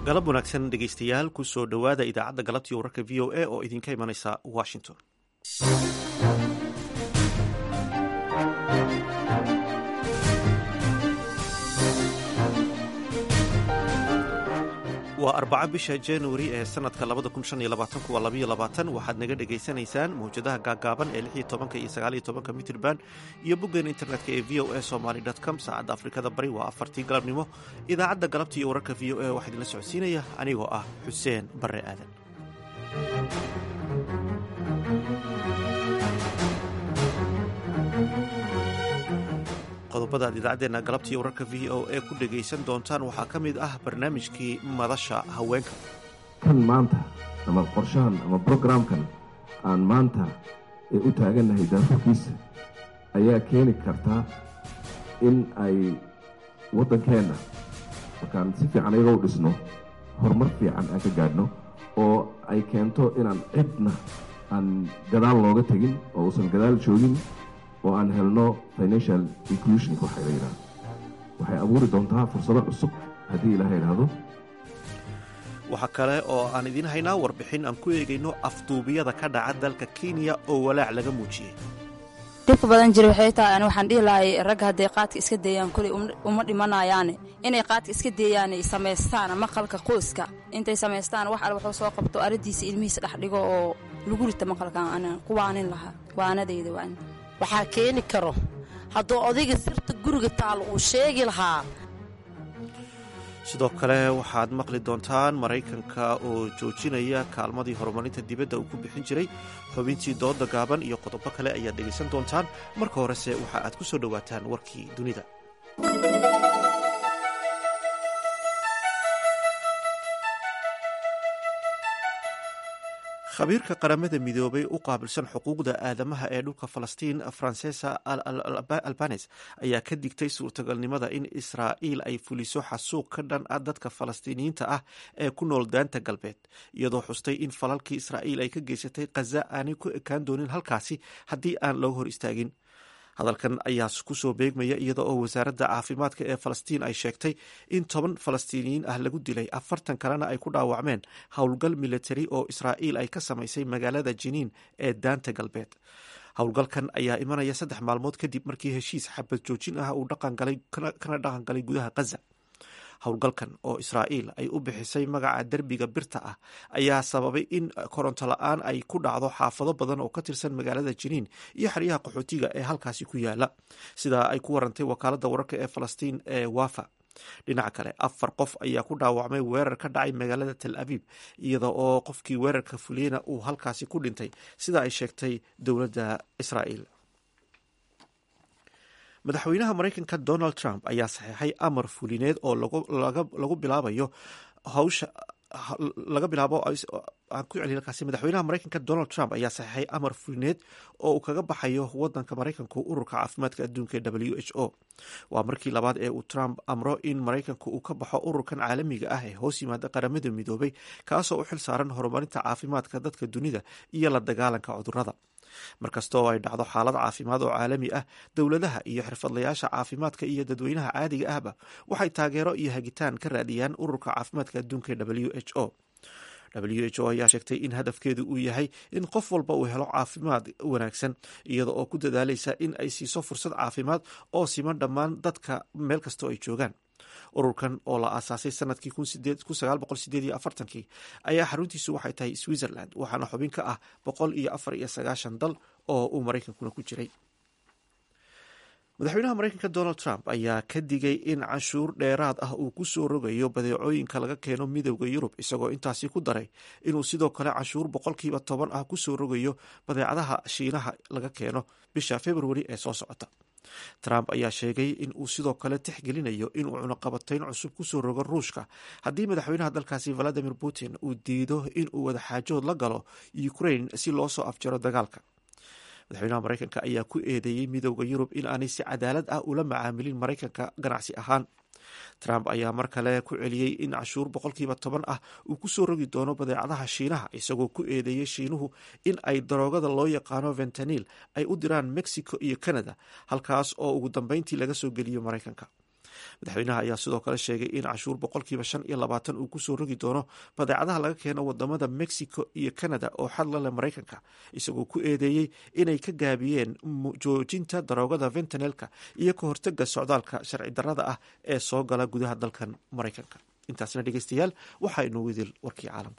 galab wanaagsan dhegaystayaal ku soo dhowaada idaacadda galabtii wararka v o a oo idinka imanaysa washington waa arbaca bisha januari ee sanadka waxaad naga dhegaysanaysaan mawjadaha gaagaaban ee iyo mitrban iyo boggeen internetka ee v o a somaly com saacadda afrikada bari waa afartii galabnimo idaacadda galabta iyo wararka v o a waxaa idinla socodsiinaya anigoo ah xuseen bare aadan qodobada ad idaacaddeenna galabtiiyo wararka v o a ku dhegaysan doontaan waxaa ka mid ah barnaamijkii madasha haweenka kan maanta ama qorshahan ama brograamkan aan maanta ee u taagannahay daafurkiisa ayaa keeni kartaa in ay waddankeenna markaan si fiican ayagoo u dhisno horumar fiican aan ka gaadhno oo ay keento inaan cidna aan gadaal looga tegin oo uusan gadaal joogin oo aan helno financial inclusion waxay la yidhahdo waxay abuuri doontaa fursado cusub haddii ilaaha idhaahdo waxaa kale oo aan idiin haynaa warbixin aan ku eegayno afduubiyada ka dhaca dalka kenya oo walaac laga muujiyey dhibka badan jira waxay tahay ani waxaan dhihi lahay ragga hadday qaadka iska deeyaan kuley uma dhimanayaane inay qaadka iska deeyaanay samaystaan maqalka qoyska intay samaystaan wax al wuxuu soo qabto aradiisa ilmihiisa dhex dhigo oo lagu rita maqalkan ana kuwaanin lahaa waanadayda waan waxaa keeni karo hadduu odayga sirta guriga taal uu sheegi lahaa sidoo kale waxaad maqli doontaan maraykanka oo joojinaya kaalmadii horumarinta dibadda uu ku bixin jiray xubintii dooda gaaban iyo qodobo kale ayaad dhegaysan doontaan marka horese waxa aad ku soo dhowaataan warkii dunida khabiirka qaramada midoobay u qaabilsan xuquuqda aadamaha ee dhulka falastiin francesa albanes ayaa ka digtay suurtagalnimada in israa'iil ay fuliso xasuuq ka dhan ah dadka falastiiniyiinta ah ee ku nool daanta galbeed iyadoo xustay in falalkii israa'iil ay ka geysatay khaza aanay ku ekaan doonin halkaasi haddii aan looga hor istaagin hadalkan ayaa kusoo beegmaya iyada oo wasaaradda caafimaadka ee falastiin ay sheegtay in toban falastiiniyiin ah lagu dilay afartan kalena ay ku dhaawacmeen howlgal militari oo israa'iil ay ka samaysay magaalada jiniin ee daanta galbeed howlgalkan ayaa imanaya saddex maalmood kadib markii heshiis xabad joojin ah uu kana dhaqan galay gudaha khaza howlgalkan oo israa'iil ay u bixisay magaca derbiga birta ah ayaa sababay in koronto la-aan ay ku dhacdo xaafado badan oo ka tirsan magaalada jiniin iyo xeryaha qaxootiga ee halkaasi ku yaala sidaa ay ku warantay wakaaladda wararka ee falastiin ee wafa dhinaca kale afar qof ayaa ku dhaawacmay weerar ka dhacay magaalada tel abiib iyada oo qofkii weerarka fuliyena uu halkaasi ku dhintay sida ay sheegtay dowladda israa'iil madaxweynaha maraykanka donald trump ayaa saxeexay amar fulineed oo lagu bilaabayo hawsha laga bilaabo aan ku celiy halkaasi madaxweynaha maraykanka donald trump ayaa saxeexay amar fulineed oo uu kaga baxayo wadanka maraykanku ururka caafimaadka adduunka ee w h o waa markii labaad ee uu trump amro in maraykanku uu ka baxo ururkan caalamiga ah ee hoos yimaada qaramada midoobay kaasoo u xil saaran horumarinta caafimaadka dadka dunida iyo la dagaalanka cudurada markasta oo ay dhacdo xaalad caafimaad oo caalami ah dowladaha iyo xirfadlayaasha caafimaadka iyo dadweynaha caadiga ahba waxay taageero iyo hagitaan ka raadiyaan ururka caafimaadka adduunka ee w h o w h o ayaa sheegtay in hadafkeedu uu yahay in qof walba uu helo caafimaad wanaagsan iyada oo ku dadaalaysa in ay siiso fursad caafimaad oo siman dhammaan dadka meel kastoo ay joogaan ururkan oo la aasaasay sanadkii ayaa xaruntiisu waxay tahay switzerland waxaana xubin ka ah boqol iyo afar iyo sagaashan dal oo uu maraykankuna ku jiray madaxweynaha maraykanka donald trump ayaa ka digay in canshuur dheeraad ah uu ku soo rogayo badeecooyinka laga keeno midowda yurub isagoo intaasi ku daray inuu sidoo kale canshuur boqolkiiba toban ah kusoo rogayo badeecadaha shiinaha laga keeno bisha februari ee soo socota trump ayaa sheegay in uu sidoo kale tixgelinayo inuu cunaqabatayn cusub kusoo rogo ruushka haddii madaxweynaha dalkaasi valadimir putin uu diido inuu wadaxaajood la galo ukraine si loo soo afjaro dagaalka madaxweynaha maraykanka ayaa ku eedeeyey midowda yurub in aanay si cadaalad ah ula macaamilin maraykanka ganacsi ahaan trump ayaa mar kale ku celiyey in cashuur boqolkiiba toban ah uu kusoo rogi doono badeecadaha shiinaha isagoo ku eedeeyey shiinuhu in ay daroogada loo yaqaano ventanil ay u diraan mexico iyo canada halkaas oo ugu dambeyntii laga soo geliyo maraykanka madaxweynaha ayaa sidoo kale sheegay in cashuur boqolkiiba shan iyo labaatan uu kusoo rogi doono badeecadaha laga keeno wadamada mexico iyo canada oo xadla leh maraykanka isagoo ku eedeeyey inay ka gaabiyeen joojinta daroogada ventanelka iyo ka hortega socdaalka sharci darada ah ee soo gala gudaha dalkan maraykanka intaasna dhegeystayaal waxaa inoogu idil warkii caalamka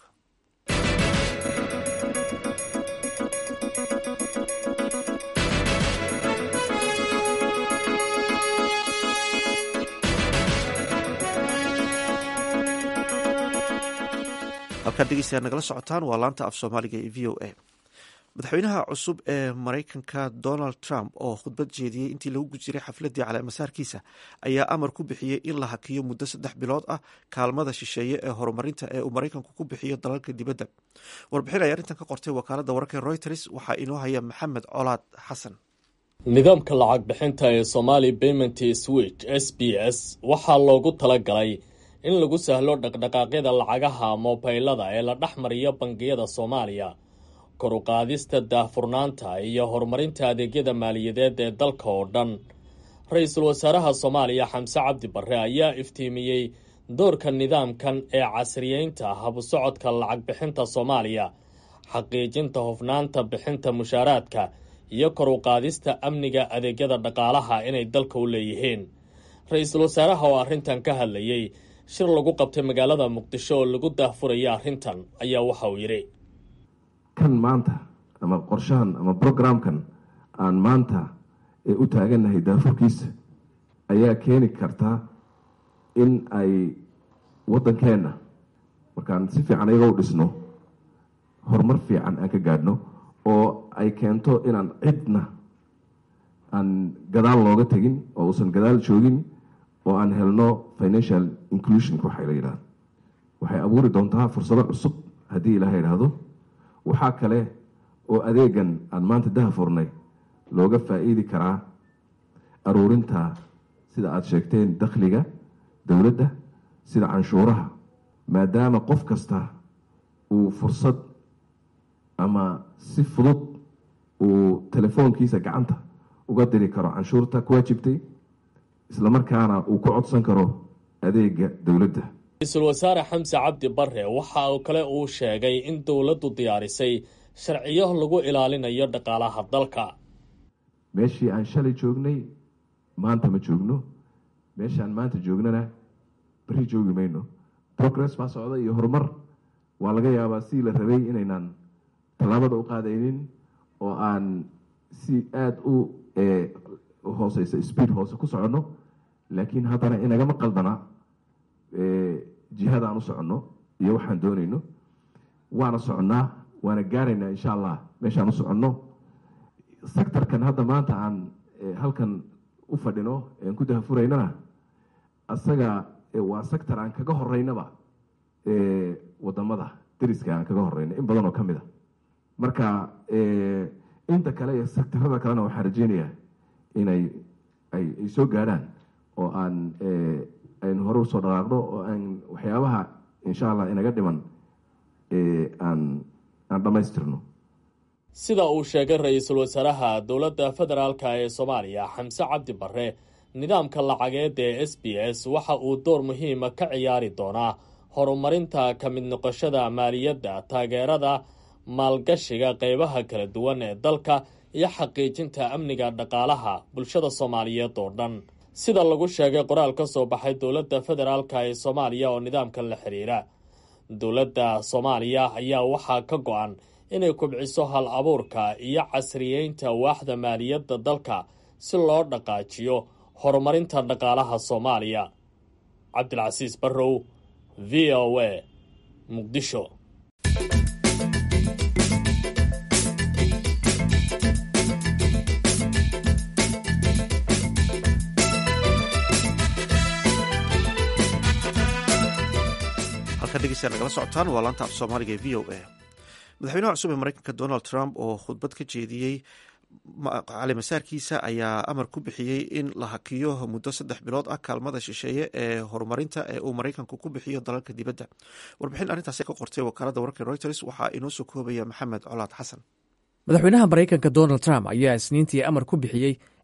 halkaad dhegeystayaal nagala socotaan waa laanta af soomaaliga ee v o a madaxweynaha cusub ee maraykanka donald trump oo khudbad jeediyey intii lagu jiray xafladii caleemasaarkiisa ayaa amar ku bixiyey in la hakiyo muddo saddex bilood ah kaalmada shisheeye ee horumarinta ee uu maraykanku ku bixiyo dalalka dibadda warbixin ay arrintan ka qortay wakaalada wararka reuters waxaa inoo haya maxamed colaad xasan nidaamka lacag bixinta ee somali payment switch s b s waxaa loogu talagalay in lagu sahlo dhaqdhaqaaqyada lacagaha moobaylada ee la dhex mariyo bangiyada soomaaliya kor u qaadista daahfurnaanta iyo horumarinta adeegyada maaliyadeed ee dalka oo dhan ra-iisul wasaaraha soomaaliya xamse cabdi barre ayaa iftiimiyey doorka nidaamkan ee casriyeynta habusocodka lacag bixinta soomaaliya xaqiijinta hufnaanta bixinta mushaaraadka iyo kor u qaadista amniga adeegyada dhaqaalaha inay dalka u leeyihiin ra-iisul wasaaraha oo arrintan ka hadlayey shir lagu qabtay magaalada muqdisho oo lagu daahfuraya arrintan ayaa waxa uu yidhi kan maanta ama qorshahan ama brograamkan aan maanta ee u taagannahay daafurkiisa ayaa keeni kartaa in ay waddankeenna markaan si fiican iyaga u dhisno horumar fiican aan ka gaadhno oo ay keento inaan cidna aan gadaal looga tegin oo uusan gadaal joogin oo aan helno financial inclusion waxay la yidhahdo waxay abuuri doontaa fursado cusub haddii ilaha yidhaahdo waxaa kale oo adeegan aan maanta dahafurnay looga faa-iidi karaa aruurinta sida aada sheegteen dakhliga dowladda sida canshuuraha maadaama qof kasta uu fursad ama si fudud uu telefoonkiisa gacanta uga diri karo canshuurta ku waajibtay islamarkaana uu ku codsan karo adeega dowladda ra-iisul wasaare xamse cabdi barre waxa uu kale uu sheegay in dowladdu diyaarisay sharciyo lagu ilaalinayo dhaqaalaha dalka meeshii aan shalay joognay maanta ma joogno meeshaan maanta joognana beri joogi mayno progress baa socda iyo horumar waa laga yaabaa si la rabay inaynaan tallaabada u qaadaynin oo aan si aada u hooseysa speed hoose ku soconno laakiin haddana inagama qaldana jihada aan u soconno iyo waxaan doonayno waana soconnaa waana gaaraynaa insha allah meeshaan u soconno sectorkan hadda maanta aan halkan u fadhino aan ku dahafuraynana asaga waa sector aan kaga horeynaba wadamada dariska aan kaga horeyno in badan oo ka mid a marka inta kale iyo sectarada kalena waxaan rajeynayaa inay ay soo gaadhaan oo aan aynu hore usoo dhaqaaqno oo aan waxyaabaha insha allah inaga dhiman aan aan dhammaystirno sida uu sheegay ra-iisul wasaaraha dowladda federaalka ee soomaaliya xamse cabdi barre nidaamka lacageed ee s b s waxa uu door muhiima ka ciyaari doonaa horumarinta ka mid noqoshada maaliyadda taageerada maalgashiga qeybaha kala duwan ee dalka iyo xaqiijinta amniga dhaqaalaha bulshada soomaaliyeed oo dhan sida lagu sheegay qoraal ka soo baxay dowladda federaalka ee soomaaliya oo nidaamkan la xiriira dowladda soomaaliya ayaa waxaa ka go-an inay kubciso hal abuurka iyo casriyeynta waaxda maaliyadda dalka si loo dhaqaajiyo horumarinta dhaqaalaha soomaaliya cabdilcasiis barrow v o a muqdisho halka dhegeystayaa nagala socotaan waa laanta af soomaaliga ee v o a madaxweynaha cusub ee mareykanka donald trump oo khudbad ka jeediyey calimasaarkiisa ayaa amar ku bixiyey in la hakiyo muddo saddex bilood ah kaalmada shisheeye ee horumarinta ee uu maraykanku ku bixiyo dalalka dibadda warbixin arrintaasi ka qortay wakaalada wararka reuters waxaa inoo soo koobaya maxamed colaad xasan madaxweynaha maraykanka donald trump ayaa isniintii amar ku bixiyey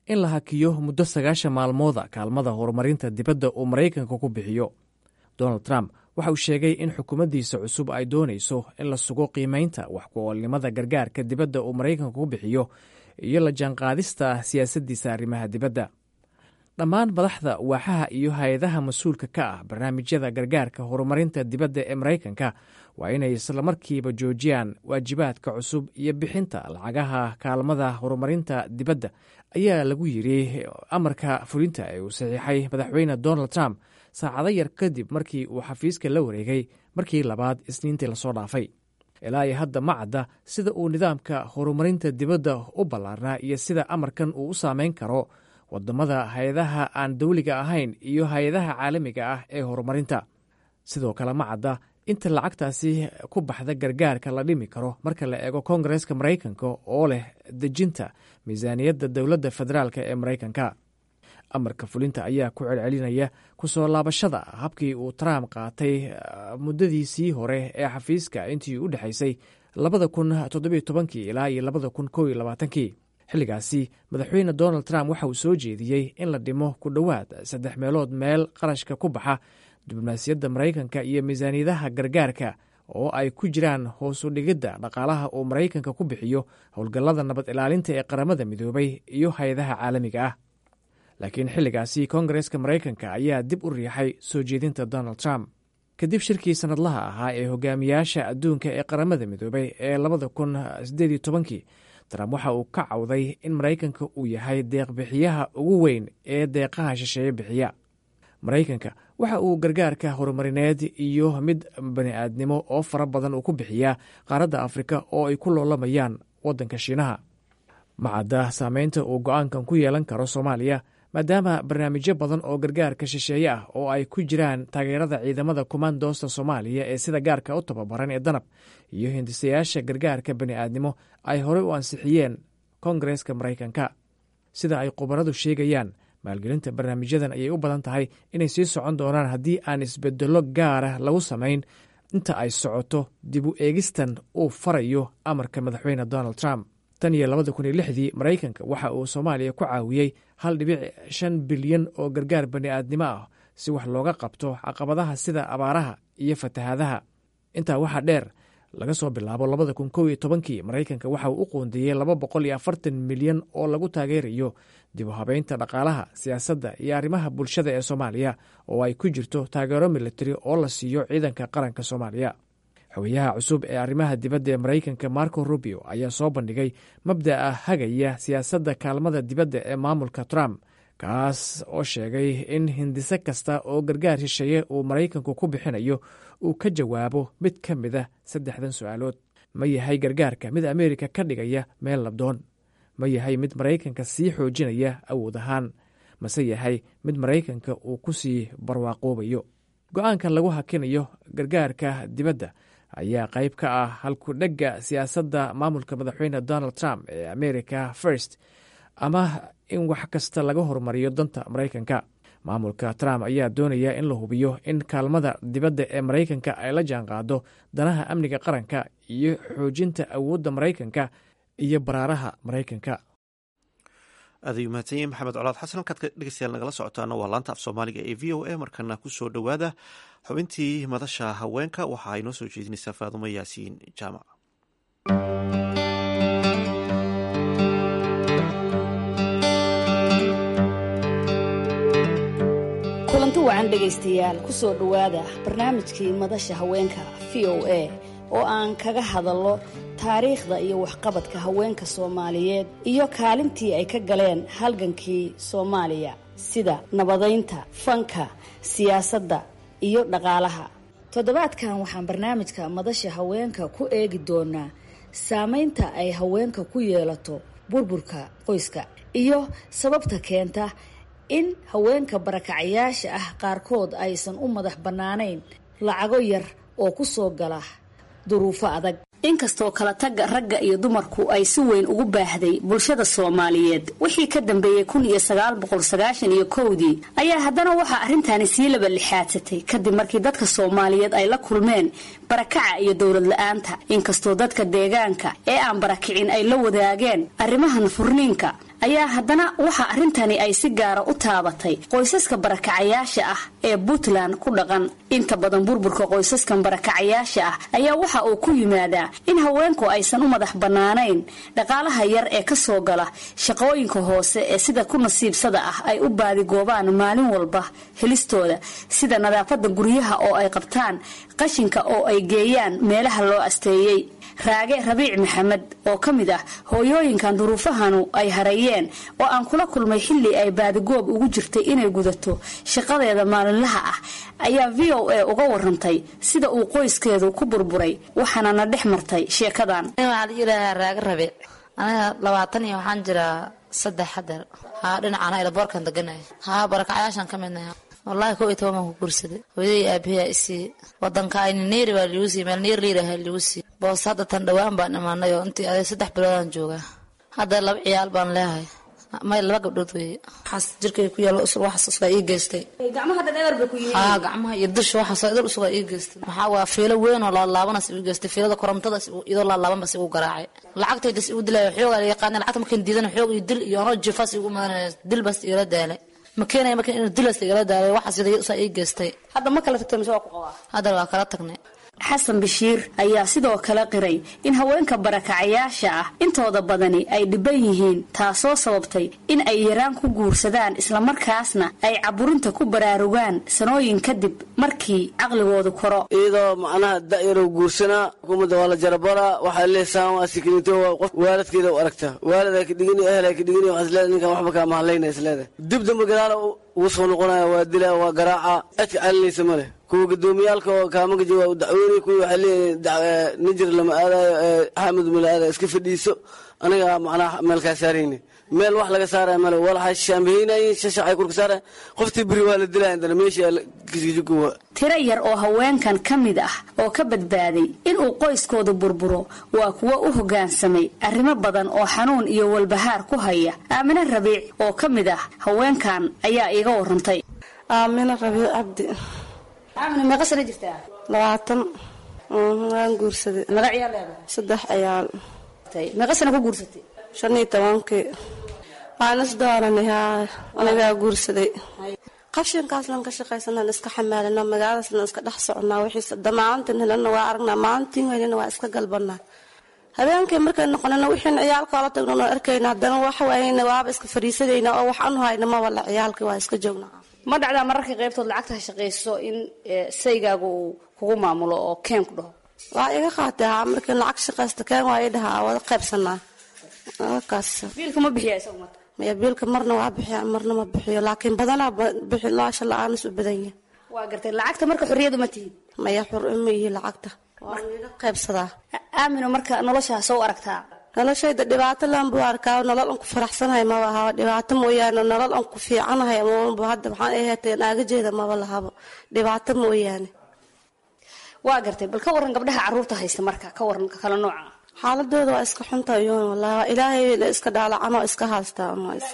in la hakiyo muddo sagaashan maalmooda kaalmada horumarinta dibadda uu maraykanka ku bixiyo donald trump waxa uu sheegay in xukuumaddiisa cusub ay doonayso in la sugo qiimaynta wax ku-oolnimada gargaarka dibadda uu maraykanka ku bixiyo iyo la jaanqaadista siyaasaddiisa arrimaha dibadda dhammaan madaxda waaxaha iyo hay-adaha mas-uulka ka ah barnaamijyada gargaarka horumarinta dibadda ee maraykanka waa inay islamarkiiba joojiyaan waajibaadka cusub iyo bixinta lacagaha kaalmada horumarinta dibadda ayaa lagu yiri amarka fulinta ee uu saxiixay madaxweyne donald trump saacado yar kadib markii uu xafiiska la wareegay markii labaad isniintii lasoo dhaafay ilaa iyo hadda ma cadda sida uu nidaamka horumarinta dibadda u ballaarnaa iyo sida amarkan uu u saameyn karo wadamada hay-adaha aan dawliga ahayn iyo hay-adaha caalamiga ah ee horumarinta sidoo kale ma cadda inta lacagtaasi ku baxda gargaarka la dhimi karo marka la eego koongareska maraykanka oo leh dejinta miisaaniyadda dowladda federaalk ee maraykanka amarka fulinta ayaa ku celcelinaya kusoo laabashada habkii uu trump qaatay muddadiisii hore ee xafiiska intii u dhexaysay labada kun toddobiyo tobankii ilaa iyo labada kun kow iyo labaatankii xilligaasi madaxweyne donald trump waxa uu soo jeediyey in la dhimo ku dhowaad saddex meelood meel qarashka ku baxa diblomaasiyadda maraykanka iyo miisaaniyadaha gargaarka oo ay ku jiraan hoos u dhigidda dhaqaalaha uu maraykanka ku bixiyo howlgallada nabad ilaalinta ee qaramada midoobay iyo hay-adaha caalamiga ah laakiin xilligaasi koongareska maraykanka ayaa dib u riixay soo jeedinta donald trump kadib shirkii sannadlaha ahaa ee hogaamiyaasha adduunka ee qaramada midoobay ee labada kun sideed iyo tobankii trump waxa uu ka cawday in maraykanka uu yahay deeqbixiyaha ugu weyn ee deeqaha shisheeye bixiya maraykanka waxa uu gargaarka horumarineed iyo mid bani-aadnimo oo fara badan uu ku bixiyaa qaaradda afrika oo ay ku loolamayaan waddanka shiinaha macadda saameynta uu go-aankan ku yeelan karo soomaaliya maadaama barnaamijyo badan oo gargaarka shisheeye ah oo ay ku jiraan taageerada ciidamada komandoosta soomaaliya ee sida gaarka u tababaran ee danab iyo hindisayaasha gargaarka bani'aadnimo ay horey u ansixiyeen koongareska maraykanka sida ay khubaradu sheegayaan maalgelinta barnaamijyadan ayay u badan tahay inay sii socon doonaan haddii aan isbedello gaara lagu samayn inta ay socoto dib u eegistan uu farayo amarka madaxweyne donald trump tan iyo labada kun iyo lixdii maraykanka waxa uu soomaaliya ku caawiyey hal dhibic shan bilyan oo gargaar bani'aadnimo ah si wax looga qabto caqabadaha sida abaaraha iyo fatahaadaha intaa waxaa dheer laga soo bilaabo labada kun kow iyo tobankii maraykanka waxa uu u qoondeeyey laba boqol iyo afartan milyan oo lagu taageerayo dib u habeynta dhaqaalaha siyaasadda iyo arrimaha bulshada ee soomaaliya oo ay ku jirto taageero militari oo la siiyo ciidanka qaranka soomaaliya xogayaha cusub ee arrimaha dibadda ee maraykanka marco rubio ayaa soo bandhigay mabda'a hagaya siyaasadda kaalmada dibadda ee maamulka trump kaas oo sheegay in hindise kasta oo gargaar shisheeye uu maraykanku ku bixinayo uu ka jawaabo mid ka mid a saddexdan su-aalood ma yahay gargaarka mid ameerika ka dhigaya meel labdoon ma yahay mid maraykanka sii xoojinaya awood ahaan mase yahay mid maraykanka uu ku sii barwaaqoobayo go-aankan lagu hakinayo gargaarka dibadda ayaa qayb ka ah halku-dhegga siyaasadda maamulka madaxweyne donald trump ee america first ama in wax kasta laga horumariyo danta maraykanka maamulka trump ayaa doonaya in la hubiyo in kaalmada dibadda ee maraykanka ay la jaanqaado danaha amniga qaranka iyo xoojinta awoodda maraykanka iyo baraaraha maraykanka aadayu mahadsanyahi maxamed colaad xasan halkaad dhegeystayaal nagala socotaana waa laanta af soomaaliga ee v o a markana kusoo dhowaada xubintii madasha haweenka waxa ay noo soo jeedinaysaa faadumo yaasiin jaamac kulanti wacan dhegaystayaal kusoo dhowaada barnaamijkii madasha haweenka v o a oo aan kaga hadallo taariikhda iyo waxqabadka haweenka soomaaliyeed iyo kaalintii ay ka galeen halgankii soomaaliya sida nabadaynta fanka siyaasadda iyo dhaqaalaha toddobaadkan waxaan barnaamijka madasha haweenka ku eegi doonaa saamaynta ay haweenka ku yeelato burburka qoyska iyo sababta keenta in haweenka barakacayaasha ah qaarkood aysan u madax bannaanayn lacago yar oo ku soo gala duruufo adag inkastoo kala tagga ragga iyo dumarku ay si weyn ugu baahday bulshada soomaaliyeed wixii ka dambeeyey kun iyo sagaal boqol sagaashan iyo kowdii ayaa haddana waxaa arrintaani sii laba lixaadsatay kadib markii dadka soomaaliyeed ay la kulmeen barakaca iyo dowlad la-aanta inkastoo dadka deegaanka ee aan barakicin ay la wadaageen arrimahan furniinka ayaa haddana waxa arrintani ay si gaara u taabatay qoysaska barakacayaasha ah ee puntland ku dhaqan inta badan burburka qoysaskan barakacayaasha ah ayaa waxa uu ku yimaadaa in haweenku aysan u madax bannaanayn dhaqaalaha yar ee ka soo gala shaqooyinka hoose ee sida ku nasiibsada ah ay u baadigoobaan maalin walba helistooda sida nadaafadda guryaha oo ay qabtaan qashinka oo ay geeyaan meelaha loo asteeyey raage rabiic maxamed oo ka mid ah hooyooyinkan duruufahanu ay hareeyeen oo aan kula kulmay xilli ay baadigoob ugu jirtay inay gudato shaqadeeda maalinlaha ah ayaa v o a uga warantay sida uu qoyskeedu ku burburay waxaana na dhex martay sheekadan waxaa la yidhaahaa raage rabiic aniga labaatan iyo waxaan jiraa saddex hadeer haa dhinacana ilaboorkan deganaya haa barakacayaashaan ka midnaha wallaahi kow iyo toban baan ku guursaday hooyadii aabahiyaa isii wadanka ayni neeri baa liigu siiy meel neer liiraha liigu siiy boos hadda tan dhawaan baan imaanay oo intii aday saddex biloodaan joogaa hadda laba ciyaal baan leehay may laba gabdhood weeye waxaas jirkay ku yaal waxaas usugaa ii geystay haa gacmaha iyo dusha waxaas idil usugaa ii geystay maxaa waa fiilo weyn oo laalaabanas igu geystay fiilada korontadas iyadoo laalaabanbas igu garaacay lacagtaydas igu dilaya xoogaa la yaqaana lacagta markaan diidana xoog iyo dil iyo anoo jifaas igu madanaya dil bas igala daalay ma keenaya marka inuu dilas igala daalay waxaas saa ii geystay hadda ma kala tagto mise waa ku qabaa hadda waa kala tagnay xasan bashiir ayaa sidoo kale qiray in haweenka barakacayaasha ah intooda badani ay dhiban yihiin taasoo sababtay in ay yaraan ku guursadaan islamarkaasna ay caburinta ku baraarugaan sanooyin kadib markii caqligoodu koro iyadoo macnaha da'yarow guursanaa xukuumadda waa la jarabaraa waxaa leesaan waa sikinito waa qof waalidkeeda u aragtaa waalid ay ka dhigini ehel ay ka dhigini waxaa isleedahay ninkan waxba kaa mahlayna isleedahay dib dambe gadaala ugu soo noqonaya waa dilaa waa garaaca cidka calinaysa ma leh kuwa gudoomiyaalka oo kaamagaji waa u dacweynay kuwii waxay leeyihin nijir lama aadayo axmed mala aadayo iska fadhiiso aniga macnaha meelkaa saarayni meel wax laga saaraya male walaxay shaambaheynayin shashacay kurka saaraya qoftii beri waa la dilaya indana meesha kiskijukuwa tiro yar oo haweenkan ka mid ah oo ka badbaaday inuu qoyskooda burburo waa kuwo u hoggaansamay arrimo badan oo xanuun iyo walbahaar ku haya aamine rabiic oo ka mid ah haweenkan ayaa iiga warantay aamine rabiic cabdi aamine meeqa sana jirtaa labaatan waan guursaday meeqa ciyaal leedahay saddex ciyaal meeqa sana ku guursatay shan iyo tobankii waan isdooranay haa anigaa guursaday qashinkaaslan ka shaqaysanaan iska xamaalana magaaladaaslan iska dhex soconaa wixiis damaaantin helana waa aragnaa maalintiin helana waa iska galbanaa habeenkii markay noqonana wixiin ciyaalkoola tagno noo arkayna haddana waxwaayna waaba iska fariisadayna oo wax anu hayna ma wala ciyaalkii waa iska joognaa ma dhacdaa mararka qaybtood lacagta shaqayso in saygaaga uu kugu maamulo oo keen ku dhaho waa iga qaatay haa markii lacag shaqaysta keen waa ii dhahaa wada qaybsanaa kaas biilka ma bixiya isagu marka maya biilka marna waa bixiya marna ma bixiyo laakiin badanaa bixi noosha la-aanis u badan yahay waa gartay lacagta marka xorriyadu ma tihid maya xur ma yihi lacagta waa iga qaybsadaa aamino marka noloshaas u aragtaa noloshayda dhibaato laan buu arkaa nolol an ku faraxsanahay maba haba dhibaato mooyaane nolol an ku fiicanahay maba hadda waxaan aheetay naagajeeda maba lahabo dhibaato mooyaane waa gartay bal ka waran gabdhaha carruurta haysta marka ka waran kala nooca xaaladooda waa iska xunta yoon wallahi waa ilaahay la iska dhaalacano iska haystaa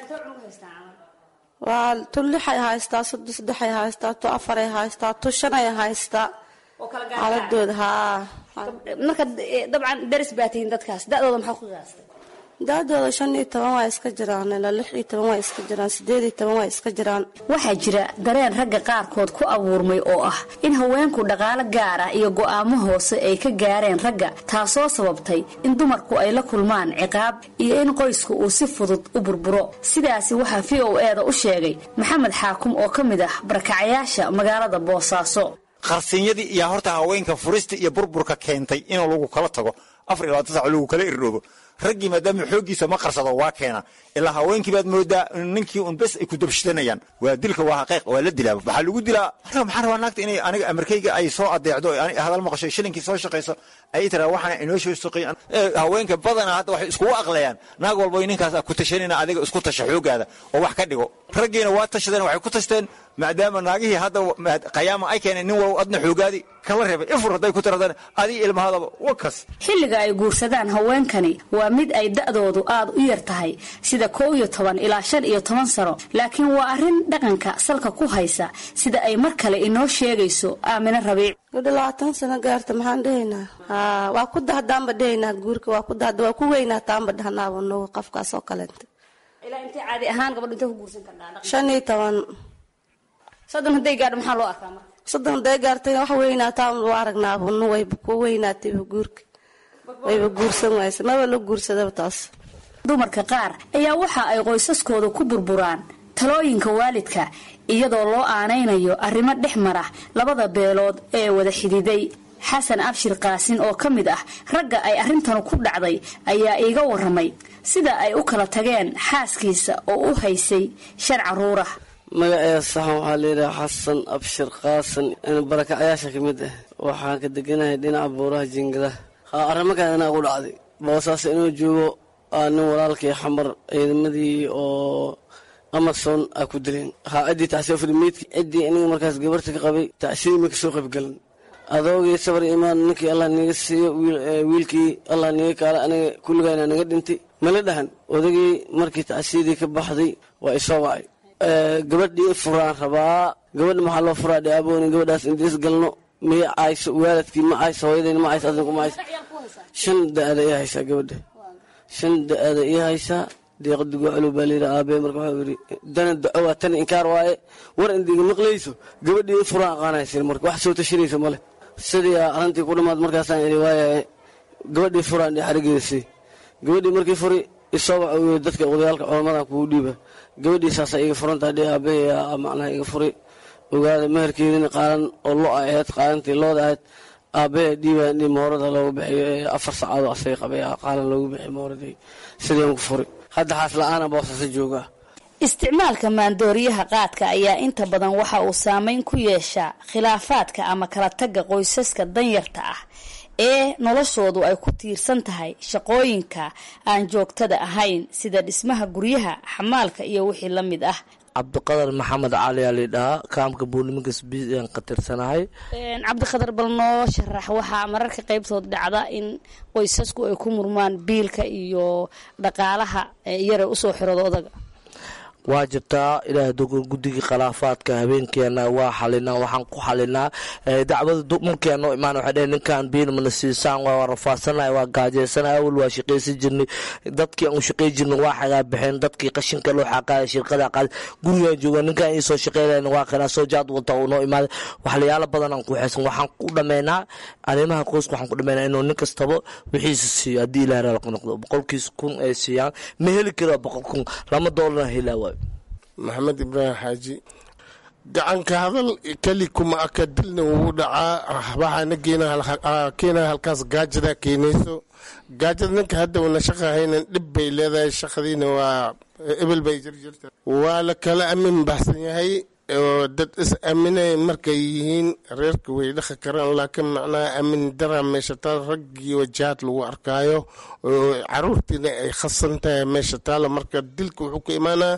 waa tu lixay haystaa soddo saddexay haystaa tu afaray haystaa tu shanay haystaa xaaladooda haa marka dabcan daris baa tihiin dadkaas da-dooda maxaa ku qiyaastay da-dooda shan iyo toban waa iska jiraan ilaa lix iyo toban waa iska jiraan sideed iyo toban waa iska jiraan waxaa jira dareen ragga qaarkood ku abuurmay oo ah in haweenku dhaqaalo gaar ah iyo go'aamo hoose ay ka gaareen ragga taasoo sababtay in dumarku ay la kulmaan ciqaab iyo in qoysku uu si fudud u burburo sidaasi waxaa v o e da u sheegay maxamed xaakum oo ka mid ah barakacayaasha magaalada boosaaso qarsinyadii iyo horta haweenka furista iyo burburka keentay in lagu kala tago afar iyo labaatan sac lagu kala irdhoobo raggii maadaama xooggiisa ma qarsado waa keena ilaa haweenkii baad moodaa ninkii un bes ay ku dabshidanayaan waa dilka waa xaqiiq waa la dilaa waxaa lagu dilaa maxaan rabaa naagta inay aniga amarkayga ay soo adeecdo hadal maqasho shilinkii soo shaqayso ay tiraa waxaana inoo soo shaqeey haweenka badanaa hadda waxay iskugu aqlayaan naag walba ninkaas ku tashanayna adiga isku tasha xoogaada oo wax ka dhigo raggiina waa tashadeen waxay ku tashteen maadaama naagihii hadda qayaama ay keeneen nin walba adna xoogaadi kala reebay ifur hadday ku tiradaan adii ilmahadaba wakas xilliga ay guursadaan haweenkani waa mid ay da'doodu aad u yar tahay sida kow iyo toban ilaa shan iyo toban sano laakiin waa arrin dhaqanka salka ku haysa sida ay mar kale inoo sheegayso aamine rabiic gabdho labaatan sano gaarta maxaan dhehaynaa haa waa ku dahdaanba dhehaynaa guurka waa ku dahda waa ku weynaa taanba dhahnaaba nuga qofkaas oo kaleenta ilaa intay caadi ahaan gabadha intay ku guursan karnaa shan iyo toban soddon hadday gaadho maxaa loo arkaa marka soddon hadday gaartayna wax weynaataa u aragnaa bunno wayba ku weynaatayba guurka wayba guursan wayse maba la guursadaba taas dumarka qaar ayaa waxa ay qoysaskooda ku burburaan talooyinka waalidka iyadoo loo aanaynayo arrimo dhex mara labada beelood ee wada xididay xasan abshir qaasin oo ka mid ah ragga ay arrintan ku dhacday ayaa iiga waramay sida ay u kala tageen xaaskiisa oo u haysay shan caruur ah magaceeda saxan waxaa layidhaha xasan abshir qaasan barakacayaasha ka mid ah waxaan ka deganahay dhinaca buuraha jingada haa arrimakan inaa ku dhacday boosaas inuu joogo aa nin walaalkii xamar ciidamadii oo amason aa ku dileen haa ciddii tacsiya meydki ciddii iniga markaas gabarta ka qabay tacsidii ma kasoo qaybgalan adoogii sabar imaan ninkii allah niga siiyo wiilkii allah niga kaala aniga kulligayna naga dhintay mala dhahan odagii markii tacsiyadii ka baxday waa isoo wacay gabadhii furaan rabaa gabadha maxaa loo furaa dhe abooni gabadhaas intiis galno miya cayso waalidkii ma cayso hooyadayna ma cayso adinku ma cayso shan da-ada ii haysaa gabadha shan da-ada ii haysaa deeqa dugooclu baa layidhi aabee marka waxuu yidhi dana duco waa tan inkaar waaye war indiga maqlayso gabadhii in furaan aqaanaysin marka wax soo tashanaysa male sidii arrintii ku dhammaad markaasaan idhi waayaye gabadhii furaan dhe xarigeeda sii gabadhii markii furi isoo waxa uu yidhi dadka odayaalka culamadan kugu dhiiba gabadhii saasaa iga furantaa dhe aabbaheya macnaha iga furi ogaada meherkeedina qaalan oo lo ay ahayd qaalantii looda ahayd aabbahe dhiiba in moorada loogu bixiyo ee afar sacaadoo asaga qabay qaalan loogu bixiyo mooradii sidii ku furi hadda xaas la-aana boosasa joogaa isticmaalka maandooriyaha qaadka ayaa inta badan waxa uu saameyn ku yeeshaa khilaafaadka ama kala tagga qoysaska danyarta ah ee noloshoodu ay ku tiirsan tahay shaqooyinka aan joogtada ahayn sida dhismaha guryaha xamaalka iyo wixii la mid ah cabdiqadar maxamed cali aa laydhahaa kaamka buuliminkas biis aan ka tirsanahay cabdiqadar bal noo sharax waxaa mararka qaybtood dhacda in qoysasku ay ku murmaan biilka iyo dhaqaalaha yare usoo xirooda odaga waa jirtaa ilaahay dogon guddigii khilaafaadka habeenkeena waa xalinaa waxaan ku xalinaa dacwada markeena noo imaan waxay dheheen ninkan biil mana siisaan waa rafaadsanay waa gaajaysanay awal waa shaqaysan jirnay dadkii aan u shaqay jirnay waa xagaa baxeen dadkii qashinka loo xaqaaya shirqada qaad gurigaan jooga ninkan ii soo shaqeynayn waa kanaa soo jaad wata uu noo imaaday waxlayaalo badan aan ku xeesan waxaan ku dhameynaa arrimaha qoyska waxaan ku dhameynaa inuu nin kastaba wixiisa siiyo haddii ilaah raalq noqdo boqolkiisa kun ay siiyaan ma heli karo boqol kun lama doolarna helaa waayo maxamed ibraahim xaaji gacanka hadal keli kuma aka dilna wuu dhacaa waxaana keena halkaas gaajada keenayso gaajada ninka hadda una shaqa haynan dhib bay leedahay shaqadiina waa ebel bay jirjirta waa la kala amin baxsan yahay oo dad is aaminay markay yihiin reerka way dhaqi karaan laakiin macnaha aamin dara meesha taal raggii wajahaad lagu arkaayo oo caruurtiina ay khasan tahay meesha taalo marka dilka wuxuu ka imaanaa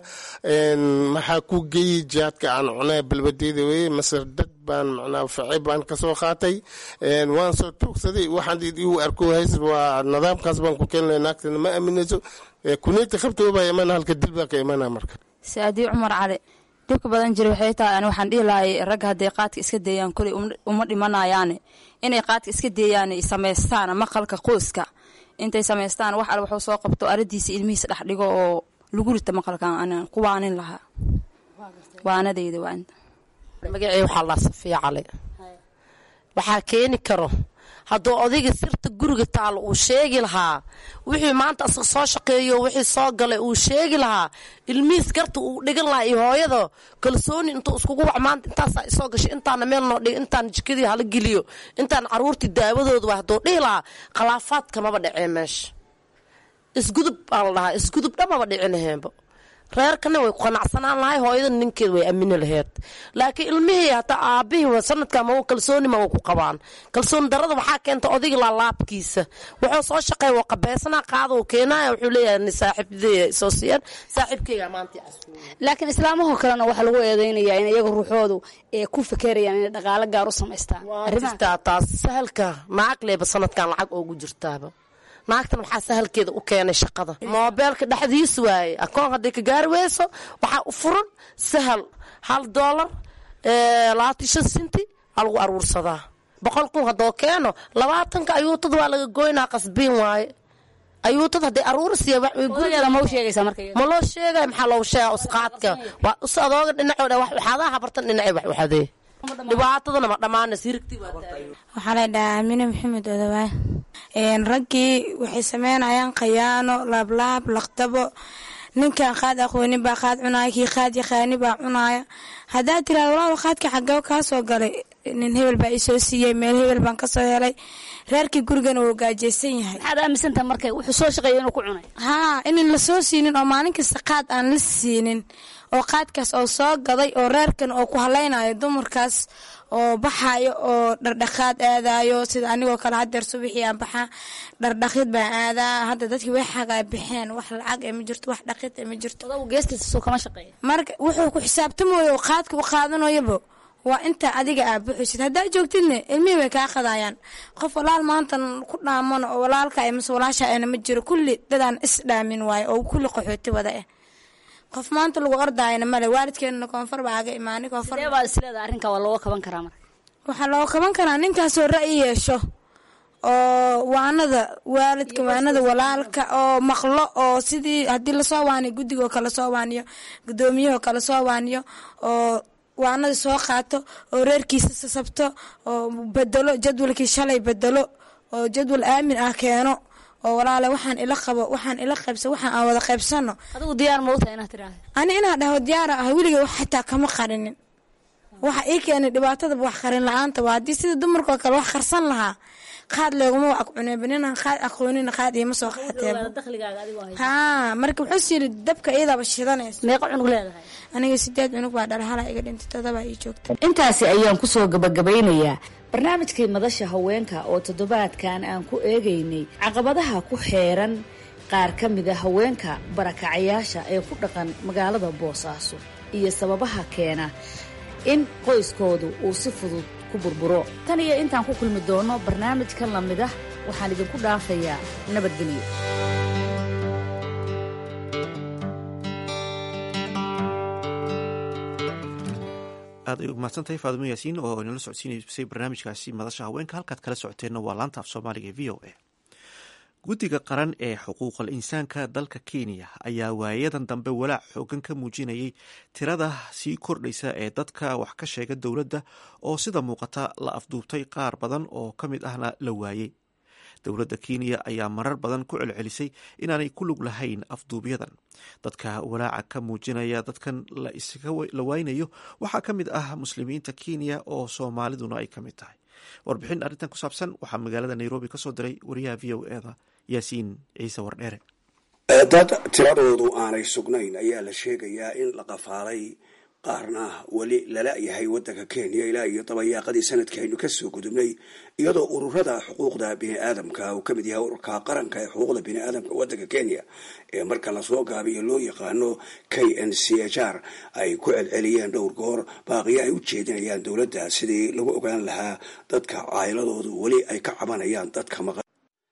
maxaa ku geeyey jihaadka aan cunaa balbadeeda weye mase dad baan macnaha faci baan kasoo qaatay waan soo toogsaday waxaan igu arko hays waa nidaamkaas baan ku keenay naagtana ma aaminayso kuneyti qabtoo baa imaana halka dil baa ka imaanaa marka saadii cumar cali dhibka badan jira waxay tahay ani waxaan dhihi lahay ragga hadday qaadka iska deeyaan kuley uma dhimanayaane inay qaadka iska deeyaan samaystaan maqalka qoyska intay samaystaan wax al waxuu soo qabto aradiisa ilmihiisa dhex dhigo oo lagu rita maqalkan an ku waanin lahaa waanadeyda waa magacey waxaa laa safiya cali waxaa keeni karo hadduu odayga sirta guriga taalo uu sheegi lahaa wixii maanta asaga soo shaqeeyo wixii soo galay uu sheegi lahaa ilmihiis garta uu dhigan lahaa iyo hooyada kalsooni intuu iskugu wac maanta intaasaa isoo gashay intaana meel noo dhig intaan jikadii hala geliyo intaan caruurtii daawadooda waa hadduu dhihi lahaa khilaafaadka maba dhacee meesha isgudub baa la dhahaa isgudub dhamaba dhicinaheenba reerkana way ku qanacsanaan lahay hooyada ninkeed way amini laheyd laakiin ilmihii hataa aabihii sanadka ma kalsooni ma ku qabaan kalsooni darada waxaa keenta odayga laalaabkiisa wuxuu soo shaqeey waa qabeysana qaada uu keenaya wuxuu leeyahay saaxiibadey soo siiyaan saaxiibkeyga maanta laakiin islaamahoo kalena waxaa lagu eedeynayaa in iyaga ruuxoodu ee ku fekerayaan inay dhaqaalo gaar u samaystaan jirtaa taas sahalka naag leeba sanadkan lacag oogu jirtaaba naagtan waxaa sahalkeeda u keenay shaqada moobeelka dhexdiis waaye akoon hadday ka gaari weyso waxaa u furan sahal hal doolar labaatan shan sinti aa lagu aruursadaa boqol kun haddoo keeno labaatanka ayuutada waa laga goynaa qasbiin waaye ayuutada hadday aruur siiya odageeda ma u sheegaysaa marka iyada? ma loo sheegay maxaa loogu sheega usqaadka waa us adooga dhinacooda wax waxaadaha habartan dhinacay wax waxadee dhibaatadana ma dhammaana sirigti waa tahay waxaa la dhahaa amine maxamed odawaa raggii waxay sameynayaan khayaano laablaab laqdabo ninkan qaad aqoonin baa qaad cunaya kii qaad yaqaani baa cunaya haddaad tiraado walaal qaadka xagee kaa soo galay nin hebel baa isoo siiyey meel hebel baan kasoo helay reerkii gurigana wuu gaajeysan yahay maxaad aaminsantaha marka wuxuu soo shaqeeya inuu ku cunay haa inan lasoo siinin oo maalin kasta qaad aan la siinin oo qaadkaas oo soo gaday oo reerkan oo ku halaynayo dumarkaas oo baxayo oo dhardhaqaad aadayo sida anigoo kale hadeer subaxii aan baxaa dhardhaqid baan aadaa hadda dadkii way xagaa bixeen wax lacag ee ma jirto wax dhaqid ee ma jirto odagu geestiisa soo kama shaqeeya marka wuxuu ku xisaabtamayo oo qaadka u qaadanayoba waa inta adiga aa buxisid haddaa joogtidne ilmihii way kaa qadayaan qof walaal maantan ku dhaamano oo walaalka mase walaasha ana ma jiro kulli dadaan is dhaamin waayo oo kulli qaxooti wada ah qof maanta lagu ordaayana male waalidkeenana koonfur baa aga imaanay koonfur sidee baa isleedaha arrinka waa looga kaban karaa marka waxaa loo qaban karaa ninkaasoo ra'yi yeesho oo waanada waalidka waanada walaalka oo maqlo oo sidii haddii lasoo waaniyo guddiga oo kale soo waaniyo gudoomiyahoo kale soo waaniyo oo waanada soo qaato oo reerkiisa sasabto oo bedelo jadwalkii shalay bedelo oo jadwal aamin ah keeno oo walaale waxaan ila qabo waxaan ila qaybsa waxaan aan wada qaybsano adigu diyaar ma u tahay inaad tiraahdo ani inaa dhaho diyaara ah weliga wax xitaa kama qarinin waxa ii keenay dhibaatadaba wax qarin la-aanta waa haddii sida dumarkoo kale wax qarsan lahaa qaad leeguma wax cuneeba ninaan qaad aqoonina qaad iima soo qaateen dakhligaaga adigoo haysa haa marka wuxuu yiri dabka iyadaba shidanaysa meeqa cunug leedahay aniga sideed cunug baa dhalhala iga dhintay todobaa ii joogta intaasi ayaan kusoo gabagabeynayaa barnaamijkii madasha haweenka oo toddobaadkan aan ku eegaynay caqabadaha ku xeeran qaar ka mida haweenka barakacayaasha ee ku dhaqan magaalada boosaaso iyo sababaha keena in qoyskoodu uu si fudud ku burburo tan iyo intaan ku kulmi doono barnaamijkan lamid ah waxaan idinku dhaafayaa nabadgelyo aad ay umahadsantahay faadumo yaasiin oo inala socodsiinaysay barnaamijkaasi madasha haweenka halkaad kala socoteenna waa laanta af soomaaliga e v o a guddiga qaran ee xuquuqal insaanka dalka kenya ayaa waayadan dambe walaac xoogan ka muujinayay tirada sii kordhaysa ee dadka wax ka sheega dowladda oo sida muuqata la afduubtay qaar badan oo ka mid ahna la waayey dowladda kenya ayaa marar badan ku celcelisay inaanay ku lug lahayn afduubyadan dadka walaaca ka muujinaya dadkan la waynayo waxaa ka mid ah muslimiinta kenya oo soomaaliduna ay ka mid tahay warbixin arrintan ku saabsan waxaa magaalada nairobi ka soo diray wariyaha v o eda yaasiin ciise wardheere dad tiradoodu aanay sugnayn ayaa la sheegayaa in la qafaalay qaarna weli lala yahay waddanka kenya ilaa iyo dabayaaqadii sanadkii aynu kasoo gudubnay iyadoo ururada xuquuqda biniaadamka uu kamid yahay ururka qaranka ee xuquuqda biniaadamka waddanka kenya ee marka lasoo gaabiyo loo yaqaano k n c h r ay ku celceliyeen dhowr goor baaqiyo ay u jeedinayaan dowladda sidii lagu ogaan lahaa dadka caayiladoodu weli ay ka cabanayaan dadka maqan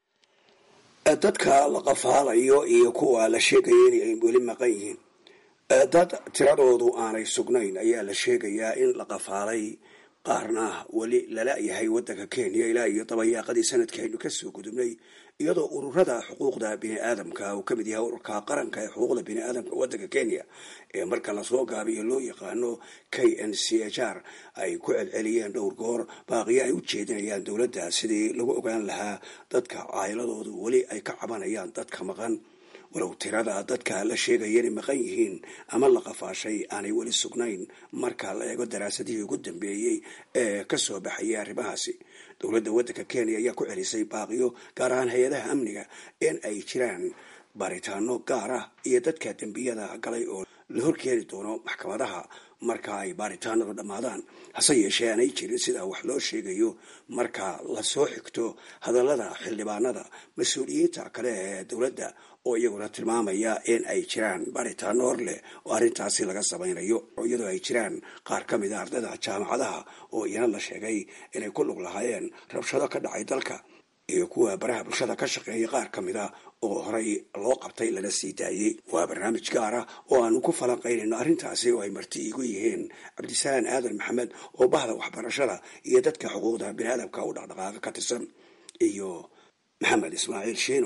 dadka la qafaalayo iyo kuwa la sheegaya in ay weli maqan yihiin dad tiradoodu aanay sugnayn ayaa la sheegayaa in la qafaalay qaarna weli lala yahay waddanka kenya ilaa iyo dabayaaqadii sanadkii aynu kasoo gudubnay iyadoo ururada xuquuqda biniaadamka uu kamid yahay ururka qaranka ee xuquuqda biniaadamka waddanka kenya ee marka lasoo gaabiyo loo yaqaano k n c h r ay ku celceliyeen dhowr goor baaqiyo ay u jeedinayaan dowladda sidii lagu ogaan lahaa dadka caayiladoodu weli ay ka cabanayaan dadka maqan walow tirada dadka la sheegaya inay maqan yihiin ama la qafaashay aanay weli sugnayn marka la eego daraasadihii ugu dambeeyey ee kasoo baxayay arrimahaasi dowladda waddanka kenya ayaa ku celisay baaqiyo gaar ahaan hay-adaha amniga in ay jiraan baaritaano gaar ah iyo dadka dembiyada galay oo la horkeeni doono maxkamadaha marka ay baaritaanadu dhammaadaan hase yeeshee aanay jirin sida wax loo sheegayo marka lasoo xigto hadallada xildhibaanada mas-uuliyiinta kale ee dowladda oo iyaguna tilmaamaya in ay jiraan baaritaano hor leh oo arrintaasi laga samaynayo iyadoo ay jiraan qaar ka mid a ardayda jaamacadaha oo iyana la sheegay inay ku lug lahaayeen rabshado ka dhacay dalka iyo kuwa baraha bulshada ka shaqeeya qaar ka mid a oo horey loo qabtay lana sii daayey waa barnaamij gaar ah oo aanu ku falanqaynayno arrintaasi oo ay marti igu yihiin cabdisalaan aadan maxamed oo bahda waxbarashada iyo dadka xuquuqda biniaadamka u dhaqdhaqaaqa ka tirsan iyo maxamed ismaaciil shiino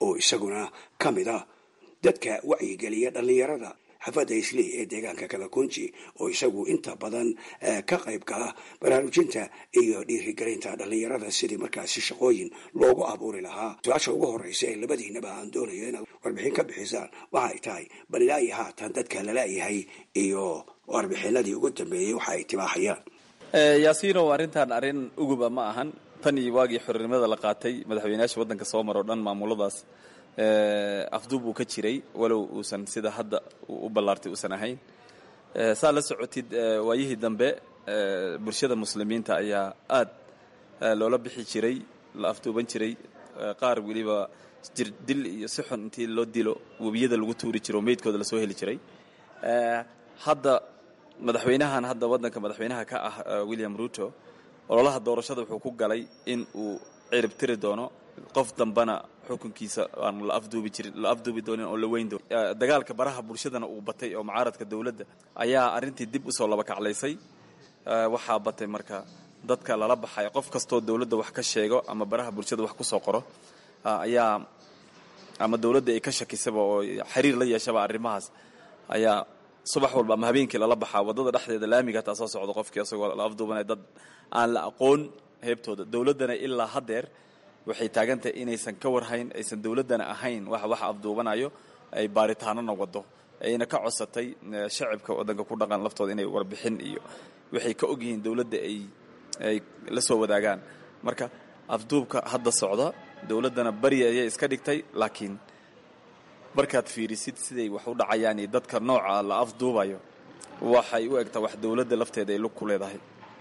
oo isaguna ka mid ah dadka wacyigeliya dhallinyarada xafadda isley ee deegaanka kalakunji oo isagu inta badan ka qayb gala baraarujinta iyo dhiirigelinta dhallinyarada sidii markaasi shaqooyin loogu abuuri lahaa su-aasha ugu horeysa ee labadiinaba aan doonayo inaad warbixin ka bixisaan waxay tahay bal ilaa iyo haatan dadka lala-yahay iyo warbixinadii ugu dambeeyey waxa ay tibaaxayaan yaasiinow arrintan arrin uguba ma ahan tan iyo waagii xornimada la qaatay madaxweynayaasha waddanka soo maro dhan maamuladaas afduub uu ka jiray walow uusan sida hadda u ballaartay uusan ahayn saa la socotid waayihii dambe bulshada muslimiinta ayaa aad loola bixi jiray la afduuban jiray qaar weliba jir dil iyo si xun intii loo dilo webiyada lagu tuuri jiro oo meydkooda lasoo heli jiray hadda madaxweynahan hadda waddanka madaxweynaha ka ah william ruto ololaha doorashada wuxuu ku galay in uu cirib tiri doono qof dambana xukunkiisa aan la afduubi jirin la afduubi doonin oo la weyn doonin dagaalka baraha bulshadana uu batay oo mucaaradka dowladda ayaa arrintii dib usoo laba kaclaysay waxaa batay marka dadka lala baxay qof kastoo dowladda wax ka sheego ama baraha bulshada wax kusoo qoro ayaa ama dowladda ay ka shakisaba oo xiriir la yeeshaba arrimahaas ayaa subax walba ama habeenkii lala baxaa waddada dhexdeeda laamiga hataa soo socdo qofkii asagoo la afduubanaya dad aan la aqoon heebtooda dowladdana ilaa haddeer waxay taagantahay inaysan ka warhayn aysan dowladdana ahayn wax wax afduubanayo ay baaritaanona wado ayna ka codsatay shacibka waddanka ku dhaqan laftooda inay warbixin iyo waxay ka ogyihiin dowladda ay ay la soo wadaagaan marka afduubka hadda socda dowladdana bari ayay iska dhigtay laakiin markaad fiirisid siday wax u dhacayaan iyo dadka nooca la afduubayo waxay u egtaa wax dowladda lafteeda ay lug ku leedahay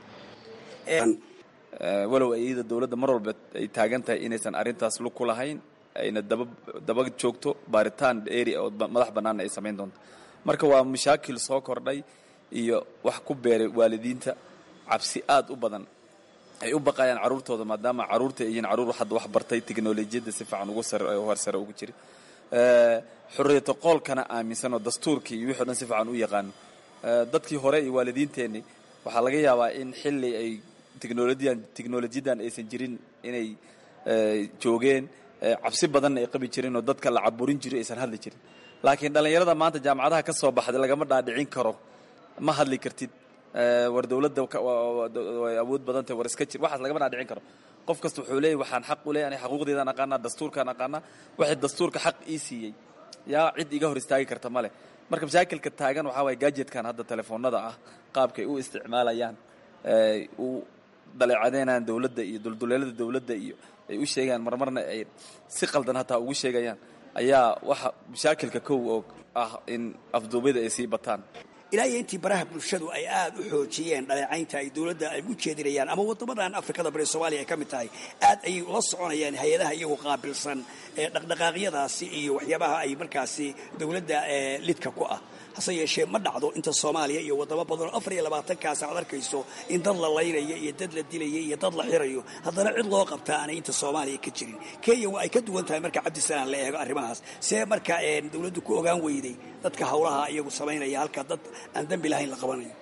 walow iyada dowladda mar walba ay taagan tahay inaysan arrintaas lug ku lahayn ayna daba daba joogto baaritaan eri oo madax bannaanna ay samayn doonto marka waa mashaakil soo kordhay iyo wax ku beeray waalidiinta cabsi aad u badan ay u baqayaan carruurtooda maadaama carruurta ay yihiin carruur hadda wax bartay teknolojiyadda si fiican ugu sare horsare ugu jira xorriyata qoolkana aaminsan oo dastuurkii iyo wixii o dhan si fiican u yaqaano dadkii hore iyo waalidiinteenni waxaa laga yaabaa in xilli ay technolojiyan technolojiyadan aysan jirin inay joogeen cabsi badanna ay qabi jireen oo dadka la caburin jiray aysan hadli jirin laakiin dhallinyarada maanta jaamacadaha ka soo baxday lagama dhaadhicin karo ma hadli kartid war dowladda way awood badan tahay war iska jir waxaas lagama dhaadhicin karo qof kasta wuxuu leeyahy waxaan xaq u leeyahay xaquuqdeedaan aqaanaa dastuurkaan aqaanaa waxay dastuurka xaq ii siiyey yaa cid iga hor istaagi karta ma leh marka mashaakilka taagan waxaa waye gajetkan hadda telefoonada ah qaabkay u isticmaalayaan u daleecadeynayaan dowladda iyo dulduleelada dowladda iyo ay u sheegayaan marmarna ay si qaldan hataa ugu sheegayaan ayaa waxa mashaakilka kow oo ah in afduubyada ay sii bataan ilaa iyo intii baraha bulshadu ay aad u xoojiyeen dhaleecaynta ay dowladda ay u jeedinayaan ama waddamadan afrikada bari soomaaliya ay ka mid tahay aad ayay ula soconayaan hay-adaha iyagu qaabilsan ee dhaqdhaqaaqyadaasi iyo waxyaabaha ay markaasi dowladda lidka ku ah hase yeeshee ma dhacdo inta soomaaliya iyo waddamo badanoo afar iyo labaatankaas aad arkayso in dad la laynayo iyo dad la dilayo iyo dad la xirayo haddana cid loo qabtaa aanay inta soomaaliya ka jirin kenya waa ay ka duwan tahay marka cabdisalaan la eego arrimahaas see marka dowladdu ku ogaan weyday dadka howlaha iyagu samaynaya halka dad aan dembi lahayn la qabanayo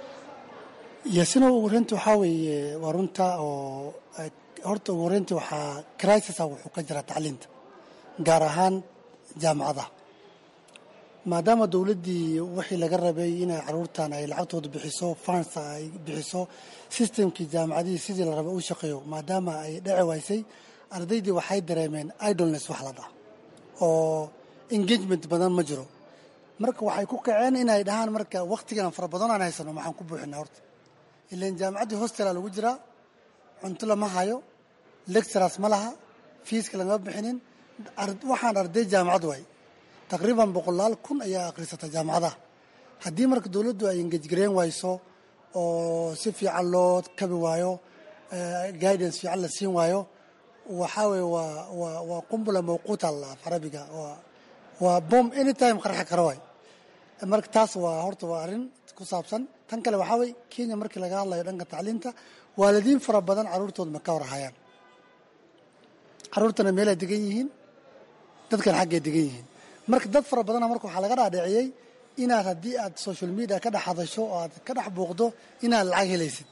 yasina ugu horeynta waxaa weeye waa runta oo horta ugu horeynta waxaa crisisa wuxuu ka jiraa tacliinta gaar ahaan jaamacadaha maadaama dowladdii wixii laga rabay inay caruurtan ay lacagtooda bixiso fans ay bixiso systemkii jaamacadihii sidii la rabay u shaqeeyo maadaama ay dheci waysay ardaydii waxay dareemeen idolness wax la dhaha oo engagement badan ma jiro marka waxay ku kaceen inay dhahaan marka wakhtigan fara badan aan haysano maxaan ku buuxinaa horta ilan jaamacaddii hostela lagu jiraa cunto lama hayo lecturers ma laha fiiska lagama bixinin waxaan arday jaamacad waay taqriiban boqolaal kun ayaa akhrisata jaamacadaha haddii marka dowladdu ay engejgareen wayso oo si fiican loo kabi waayo guidance fiican la siin waayo waxaa weye waa waa waa qumbula mawquuta af carabiga waa waa bom anytime qarxi kara waay marka taas waa horta waa arrin ku saabsan tan kale waxaa weye kenya markii laga hadlayo dhanka tacliinta waalidiin fara badan carruurtooda ma ka warhayaan carruurtana meelay degan yihiin dadkan xaggay degan yihiin marka dad fara badana marka waxaa laga dhaadhiciyey inaad haddii aad social media ka dhex hadasho oo aad ka dhex buuqdo inaad lacag helaysid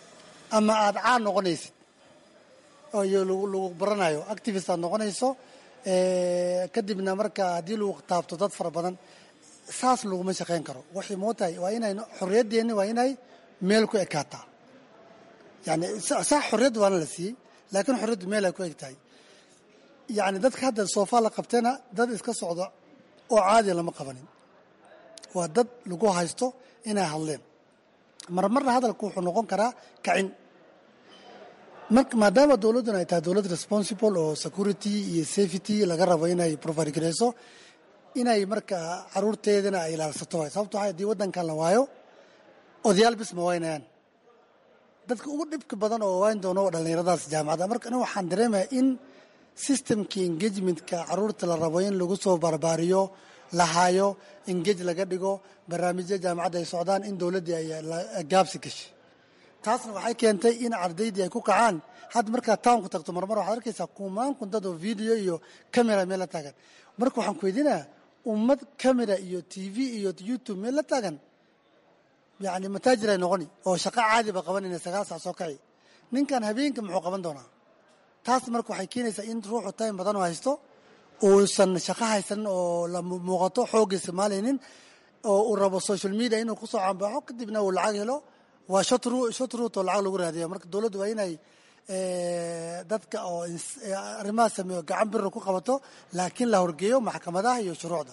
ama aad caan noqonaysid oo iyo lagu baranayo activist aad noqonayso kadibna marka haddii lagu taabto dad fara badan saas laguma shaqayn karo waxay mootahay waa inay xorriyadeenni waa inay meel ku ekaataa yani saa xorriyad waana la siiyey laakiin xorriyaddu meel ay ku eg tahay yani dadka hadda soofaa la qabtena dad iska socda oo caadiya lama qabanin waa dad lagu haysto inay hadleen marmarna hadalku wuxuu noqon karaa kacin marka maadaama dowladduna ay tahay dowlad responsible oo security iyo safety laga rabo inay provide gareyso inay marka caruurteedana ay ilaalsato waay sababto waxa haddii waddankan la waayo odayaal bis ma waynayaan dadka ugu dhibka badan oo wayn doono oo dhallinyaradaas jaamacadda marka aniga waxaan dareemaya in systemkii engagementka caruurta la rabo in lagu soo barbaariyo la haayo engage laga dhigo barnaamijya jaamacadda ay socdaan in dowladdii ay gaabsi gashay taasna waxay keentay in ardaydii ay ku kacaan hadda markaad townka tagto marmar waxaad arkaysaa kumaan kuntad oo video iyo camera meel la taagan marka waxaan ku weydiinaya ummad camera iyo t v iyo youtube meel la taagan yani mataajir ay noqoni oo shaqo caadiba qabanayna sagaal sac soo kaci ninkan habeenka muxuu qaban doonaa taas marka waxay keenaysaa in ruuxu time badan oo haysto uusan shaqo haysanin oo la muuqato xoogga isticmaalaynin oo uu rabo social media inuu kusoo cambaxo kadibna uu lacag helo waa shot root oo lacag lagu raadiya marka dowladdu waa inay dadka oo arrimaha sameeyo gacan biro ku qabato laakiin la horgeeyo maxkamadaha iyo shuruucda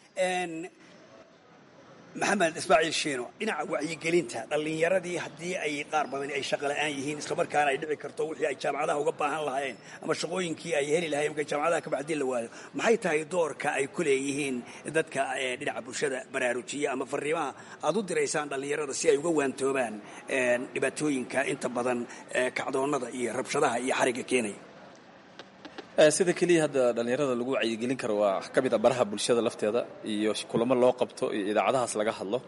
maxamed ismaaciil shiino dhinaca wacyigelinta dhallinyaradii haddii ay qaar badan ay shaqa la'aan yihiin islamarkaana ay dhici karto wixii ay jaamacadaha uga baahan lahaayeen ama shaqooyinkii ay heli lahayen markay jaamacadaha ka bacdii la waayo maxay tahay doorka ay ku leeyihiin dadka dhinaca bulshada baraarujiya ama fariimaha aad u diraysaan dhallinyarada si ay uga waantoobaan dhibaatooyinka inta badan kacdoonnada iyo rabshadaha iyo xarigga keenaya sida keliya hadda dhallinyarada lagu wacyigelin karo waa ka mid a baraha bulshada lafteeda iyo kulamo loo qabto iyo idaacadahaas laga hadlo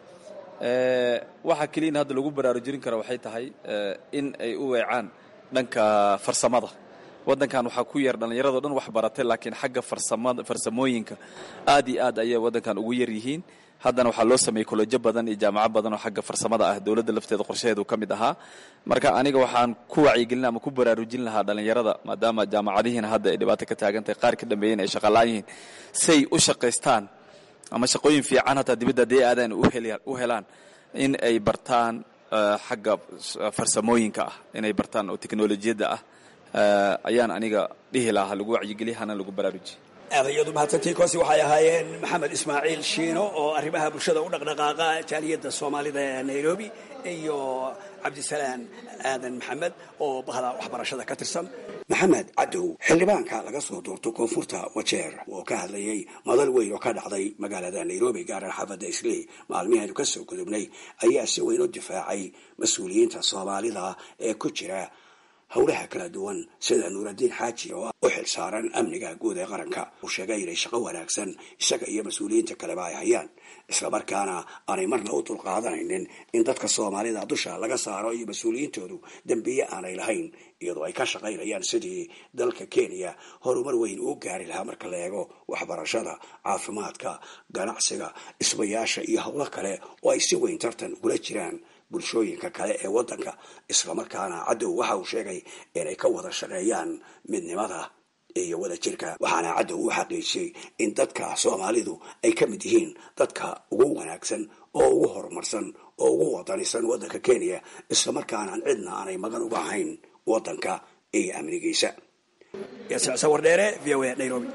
waxaa keliya in hadda lagu baraarujin karo waxay tahay in ay u weecaan dhanka farsamada waddankan waxaa ku yar dhallinyarado dhan wax baratay laakiin xagga farsamada farsamooyinka aad iyo aad ayay waddankan ugu yar yihiin haddana waxaa loo sameeyey kollejo badan iyo jaamaco badan oo xagga farsamada ah dowladda lafteeda qorshaheedu ka mid ahaa marka aniga waxaan ku wacyigelin ama ku baraarujin lahaa dhallinyarada maadaama jaamacadihiina hadda ay dhibaato ka taagantahay qaar ka dambeeyeen ay shaqalaan yihiin say u shaqaystaan ama shaqooyin fiican hataa dibadda haddii aadaan u helaan in ay bartaan xagga farsamooyinka ah inay bartaan oo teknolojiyadda ah ayaan aniga dhihi lahaa lagu wacyigeliya hana lagu baraarujiye aadayadu mahadsantii kosi waxay ahaayeen maxamed ismaaciil shiino oo arrimaha bulshada u dhaqdhaqaaqa jaaliyadda soomaalida ee nairobi iyo cabdisalaan aadan maxamed oo bahda waxbarashada ka tirsan maxamed cadow xildhibaanka laga soo doorto koonfurta wajeer oo ka hadlayay madal weyn oo ka dhacday magaalada nairobi gaaran xaafadda isley maalmihaynu ka soo gudubnay ayaa si weyn u difaacay mas-uuliyiinta soomaalida ee ku jira howlaha kala duwan sida nuuraddiin xaaji oo u xil saaran amniga guud ee qaranka uu sheegay inay shaqo wanaagsan isaga iyo mas-uuliyiinta kaleba ay hayaan islamarkaana aanay marna u dulqaadanaynin in dadka soomaalida dusha laga saaro iyo mas-uuliyiintoodu dembiye aanay lahayn iyadoo ay ka shaqaynayaan sidii dalka kenya horumar weyn uu gaari lahaa marka la eego waxbarashada caafimaadka ganacsiga isbayaasha iyo howlo kale oo ay si weyn tartan ugula jiraan bulshooyinka kale ee waddanka islamarkaana cadow waxa uu sheegay inay ka wada shaqeeyaan midnimada iyo wada jirka waxaana cadow u xaqiijiyey in dadka soomaalidu ay ka mid yihiin dadka ugu wanaagsan oo ugu horumarsan oo ugu wadanisan waddanka kenya islamarkaanaan cidna aanay magan uga ahayn waddanka iyo amnigiisa sawardheere v o a nairobi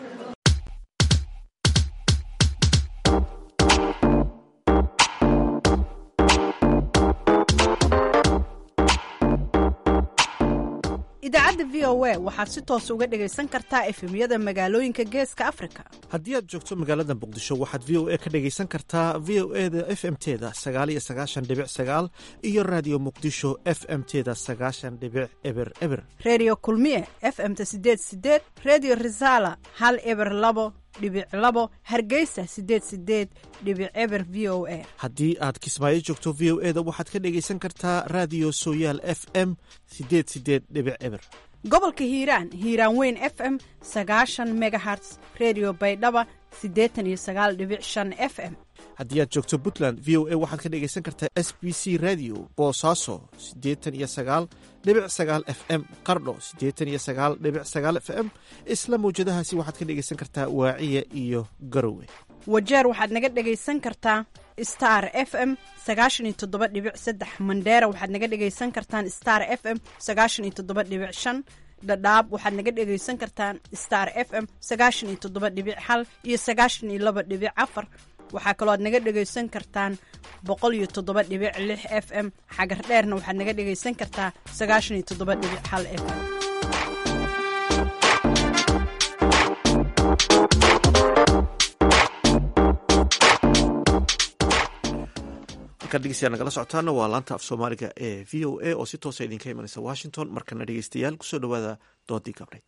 idaacadda v o a waxaad si toos uga dhegaysan kartaa efemyada magaalooyinka geeska afrika haddii aad joogto magaalada muqdisho waxaad v o a ka dhegaysan kartaa v o e da f m teda sagaal iyo sagaashan dhibic sagaal iyo raadiyo muqdisho f m teda sagaashan dhibic eber eber redio kulmiye f m-ta sideed sideed redio resala hal eber labo dhibic labo hargeysa sideed sideed dhibic eber v o a haddii aad kismaayo joogto v o e da waxaad ka dhegaysan kartaa raadiyo sooyaal f m sideed sideed dhibic eber gobolka hiiraan hiiraan weyn f m sagaashan megaherts redio baydhaba siddeetan iyo sagaal dhibic shan f m haddii aad joogto puntland v o a waxaad ka dhegaysan kartaa s b c radio boosaaso siddeetan iyo sagaal dhibic sagaal f m qardho siddeetan iyo sagaal dhibic sagaal f m isla mawjadahaasi waxaad ka dhegaysan kartaa waaciya iyo garowe wajeer waxaad naga dhegaysan kartaa star f m sagaashan iyo toddoba dhibic saddex mandheera waxaad naga dhegaysan kartaan star f m sagaashan iyo toddoba dhibic shan dhadhaab waxaad naga dhegaysan kartaan star f m sagaashan iyo toddoba dhibic hal iyo sagaashan iyo laba dhibic afar waxaa kaloo aad naga dhegaysan kartaan boqol iyo toddoba dhibic lix f m xagar dheerna waxaad naga dhegaysan kartaa sagaashan iyo toddoba dhibic hal f m degeystayaal nagala socotaana waa laanta af soomaaliga ee v o a oo si toosa idinka imanaysa washington markana dhegeystayaal kusoo dhowaada doodii gabdhayd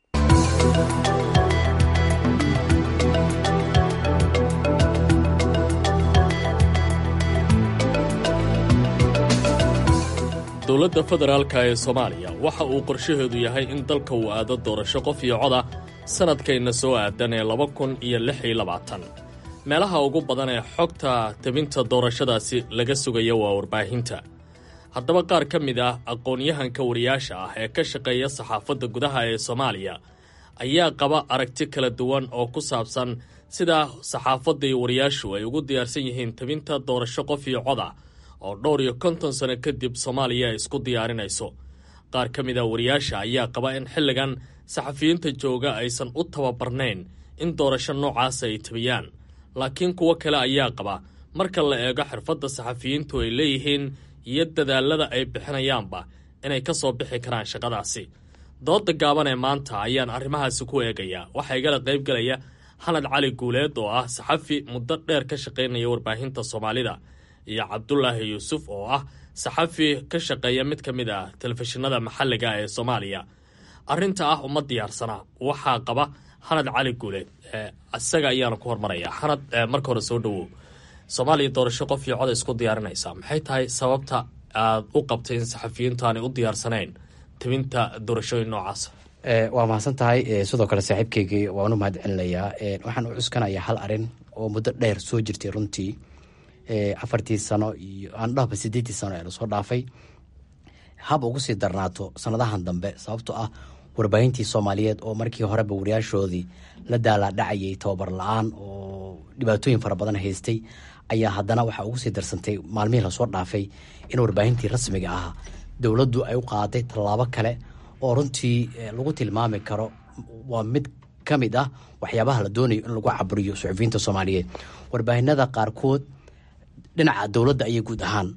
dowladda federaalka ee soomaaliya waxa uu qorshaheedu yahay in dalka uu aado doorasho qof iyo coda sannadkayna soo aadan ee laba kun iyo lix iyo labaatan meelaha ugu badan ee xogta tabinta doorashadaasi laga sugaya waa warbaahinta haddaba qaar ka mid ah aqoon-yahanka wariyaasha ah ee ka shaqeeya saxaafadda gudaha ee soomaaliya ayaa qaba aragti kala duwan oo ku saabsan sida saxaafadda iyo wariyaashu ay ugu diyaarsan yihiin tabinta doorasho qof iyo coda oo dhowr iyo konton sano kadib soomaaliya isku diyaarinayso qaar ka mid a wariyaasha ayaa qaba in xilligan saxafiyiinta jooga aysan u tababarnayn in doorasho noocaasa ay tabiyaan laakiin kuwo kale ayaa qaba marka la eego xirfadda saxafiyiintu ay leeyihiin iyo dadaalada ay bixinayaanba inay ka soo bixi karaan shaqadaasi dooda gaaban ee maanta ayaan arrimahaasi ku eegayaa waxaa igala qaybgalaya xanad cali guuleed oo ah saxafi muddo dheer ka shaqaynaya warbaahinta soomaalida iyo cabdulaahi yuusuf oo ah saxafi ka shaqeeya mid ka mid ah telefishinada maxalliga ee soomaaliya arrinta ah uma diyaarsana waxaa qaba xanad cali guuleed isaga ayaana ku hormaraya xanad marka hore soo dhowow soomaaliya doorasho qof iyo coda isku diyaarinaysa maxay tahay sababta aad u qabtay in saxafiyiintu aanay u diyaarsanayn tabinta doorashooyin noocaasa waa mahadsan tahay sidoo kale saaxiibkeygii waan u mahad celinayaa waxaan u cuskanayaa hal arin oo muddo dheer soo jirtay runtii afartii sano iyo aan dhahba sideetii sano ee lasoo dhaafay hab ugu sii darnaato sanadahan dambe sababtoo ah warbaahintii soomaaliyeed oo markii horeba wariyaashoodii la daalaadhacayay tababar la-aan oo dhibaatooyin fara badan haystay ayaa haddana waxaa ugu sii darsantay maalmihii lasoo dhaafay in warbaahintii rasmiga ahaa dowladdu ay u qaaday tallaabo kale oo runtii lagu tilmaami karo waa mid ka mid ah waxyaabaha la doonayo in lagu caburiyo suxufiyiinta soomaaliyeed warbaahinada qaarkood dhinaca dowladda ayay guud ahaan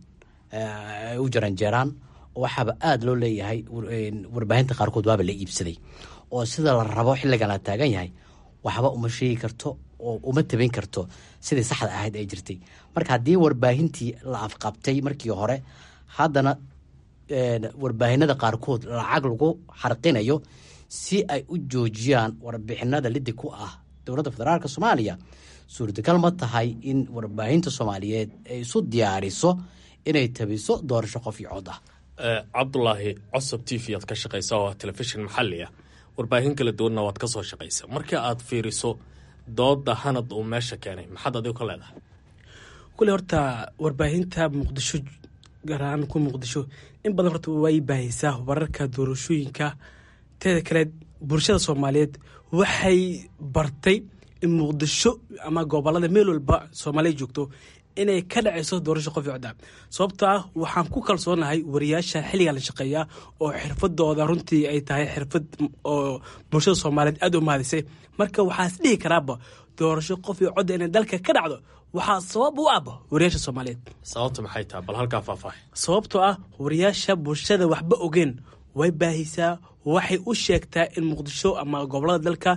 ay u jaranjeeraan waxaaba aada loo leeyahay warbaahinta qaarkood waaba la iibsaday oo sida la rabo xilligan la taagan yahay waxba uma sheegi karto oo uma tabin karto sidii saxda ahayd ay jirtay marka haddii warbaahintii la afqabtay markii hore haddana warbaahinada qaarkood lacag lagu xarqinayo si ay u joojiyaan warbixinada lidi ku ah dowladda federaalk soomaaliya suurtagal ma tahay in warbaahinta soomaaliyeed ay isu diyaariso inay tabiso doorasho qof iyo cod ah cabdulaahi cosob t v aad ka shaqaysa oo telefishin maxalli ah warbaahin kala duwanna waad ka soo shaqaysa marka aad fiiriso dooda hanad uu meesha keenay maxaad adigu ka leedahay kule horta warbaahinta muqdisho gaar ahaan ku muqdisho in badan horta way baahaysaa wararka doorashooyinka teeda kale bulshada soomaaliyeed waxay bartay in muqdisho ama gobolada meel walba soomaaliya joogto inay ka dhacayso doorasho qof codda sababtoo ah waxaan ku kalsoonahay wariyaasha xilligan la shaqeeya oo xirfadooda runtii ay tahay xirfad oo bulshada soomaaliyeed aada u mahadisay marka waxaas dhihi karaaba doorasho qof iyo codda inay dalka ka dhacdo waxaa sabab u aba wariyaasha soomaaliyeed sababta maxay tahay bal halkaa faahfaahay sababtoo ah wariyaasha bulshada waxba ogeen way baahisaa waxay u sheegtaa in muqdisho ama gobolada dalka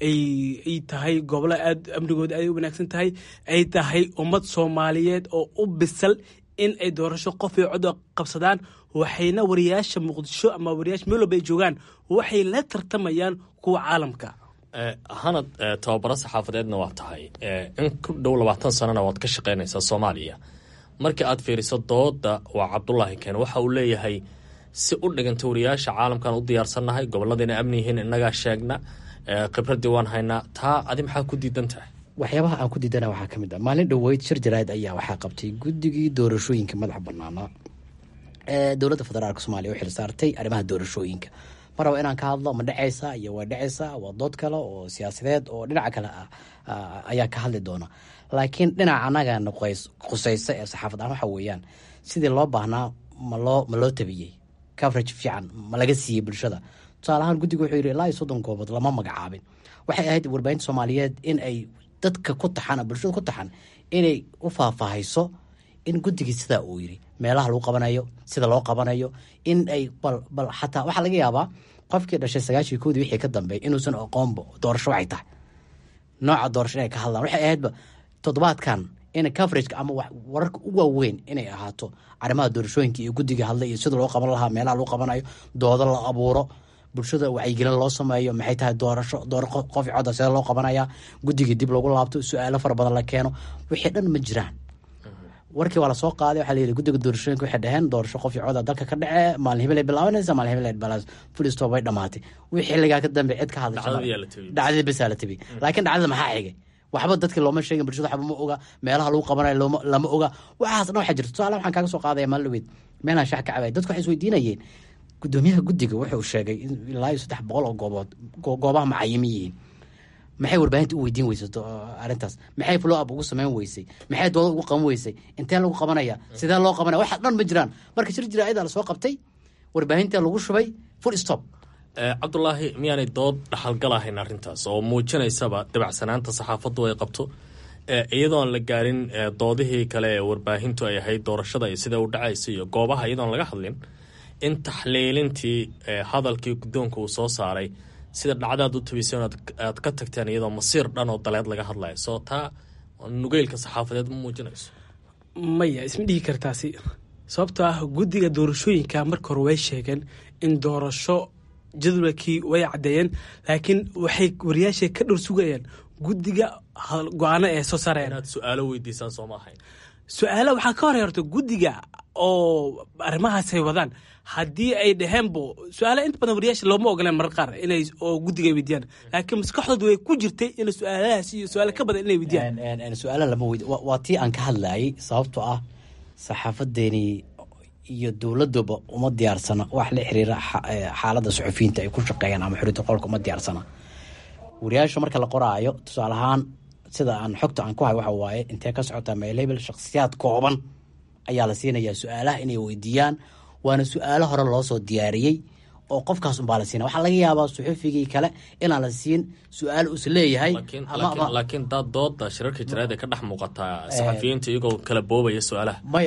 ay tahay gobolo aad amnigooda ay u wanaagsan tahay ay tahay ummad soomaaliyeed oo u bisal in ay doorasho qof iyo cod qabsadaan waxayna wariyaasha muqdisho ama wariyaasha meel walba ay joogaan waxay la tartamayaan kuwa caalamka hanad tababaro saxaafadeedna waa tahay in ku dhow labaatan sanana waad ka shaqaynaysaa soomaaliya markii aad fiiriso dooda waa cabdulaahi keen waxa uu leeyahay si u dhiganta wariyaasha caalamkan u diyaarsannahay gobolladayna amni yihiin innagaa sheegna khibraddii waan haynaa taa adi maxaa ku diidan tahay waxyaabaha aan ku diidana waxaa ka mid ah maalin dhoweyd shir jaraa'id ayaa waxaa qabtay guddigii doorashooyinka madaxa banaanaa ee dowladda federaalk soomaaliya u xil saartay arrimaha doorashooyinka mar raba inaan ka hadlo ma dhacaysa iyo waa dhacaysa waa dood kale oo siyaasadeed oo dhinaca kale ah ayaa ka hadli doona laakiin dhinaca anagana qusaysa ee saxaafad ahaan waxa weeyaan sidii loo baahnaa maloo ma loo tabiyey coverage fiican ma laga siiyey bulshada tusaale ahaan guddiga wuxuu yidhi ilaa iyo soddon goobood lama magacaabin waxay ahayd warbaahinta soomaaliyeed in ay dadka ku taxan bulshada ku taxan inay u faahfaahayso in guddigii sidaa uu yiri meelaha lagu qabanayo sida loo qabanayo in ay bal bal xataa waxaa laga yaabaa qofkii dhashay sagaashii koodii wixii ka dambeey inuusan aqoonba doorasho waxay tahay nooca doorasho inay ka hadlaan waxay ahaydba toddobaadkan in coverageka ama wararka u waaweyn inay ahaato arrimaha doorashooyinka iyo guddiga hadlay iyo sida loo qaban lahaa meelaha lagu qabanayo doodo la abuuro bulshada wacyigelin loo sameeyo maxay tahay doorasho door qof coda sida loo qabanaya guddigii dib lagu laabto su-aalo fara badan la keeno wixii dhan ma jiraan warkii waa lasoo qaaday waxaa layidhi guddiga doorashooyinka waxay dhaheen doorasho qof coda dalka ka dhece maalin hebel ay bilaabanaysa maalin hebel ay balaas fulistoo bay dhamaatay wixii xilligaa ka dambe cid ka hadlaysa dhacdadii besaa la tebiyey laakiin dhacdada maxaa xigay waxba dadki looma sheegin bulshada waxba ma oga meelaha lagu qabanayo looma lama oga waxaas dhan waxaa jirta tusaale waxaan kaaga soo qaadaya maalin dhaweyd meelaan shax ka cabay dadku waxay isweydiinayeen gudoomiyaha guddiga wuxuu sheegay in ilaa iyo saddex boqol oo goobood goobaha macayimi yihiin maxay warbaahinta u weydiin weysay arrintaas maxay flow up ugu samayn weysay maxay dooda ugu qaban weysay intee lagu qabanaya sidee loo qabanaya waxa dhan ma jiraan marka shir jiraa'ida la soo qabtay warbaahinta lagu shubay full stop cabdulaahi miyaanay dood dhaxalgalahayn arrintaas oo muujinaysaba dabacsanaanta saxaafaddu ay qabto iyadoon la gaarin doodihii kale ee warbaahintu ay ahayd doorashada iyo sida u dhacaysa iyo goobaha iyadoon laga hadlin in taxliilintii hadalkii guddoonka uu soo saaray sida dhacdaad u tabisay aad ka tagteen iyadoo masiir dhan oo daleed laga hadlayo soo taa nugeylka saxaafadeed ma muujinayso maya isma dhihi kartaasi sababtoo ah guddiga doorashooyinka marka hore way sheegeen in doorasho jadwalkii way caddeeyeen laakiin waxay wariyaasha ka dhowr sugayeen guddiga go-aano ee soo saarayaan inaad su-aalo weydiisaan soo ma ahayn su-aalo waxaa ka hor horta guddiga oo arrimahaasay wadaan haddii ay dhaheenbo su-aala inta badan wariyaasha looma ogoleen marar qaar inay oo guddiga ay weydiyaan laakiin maskaxdooda way ku jirtay in su-aalahaas iyo su-aalo ka badan inay weydiyaan su-aala lama weydi waa tii aan ka hadlayay sababtoo ah saxaafadeeni iyo dowladuba uma diyaarsana wax la xiriira xaaladda suxufiyiinta ay ku shaqeeyaan ama xuriyadda qolka uma diyaarsana wariyaasha marka la qoraayo tusaale ahaan sida aan xogta aan ku hay waxa waaye intee ka socotaa meelebel shakhsiyaad kooban ayaa la siinayaa su-aalaha inay weydiiyaan waana su-aalo hore loo soo diyaariyey oo qofkaas unbaa la siina waxaa laga yaabaa suxufigii kale inaan la siin su-aal uus leeyahay laakiin daad dooda shirarka jaraad ay ka dhex muuqataa saxafiyiinta iyagoo kala boobaya su-aalaha maya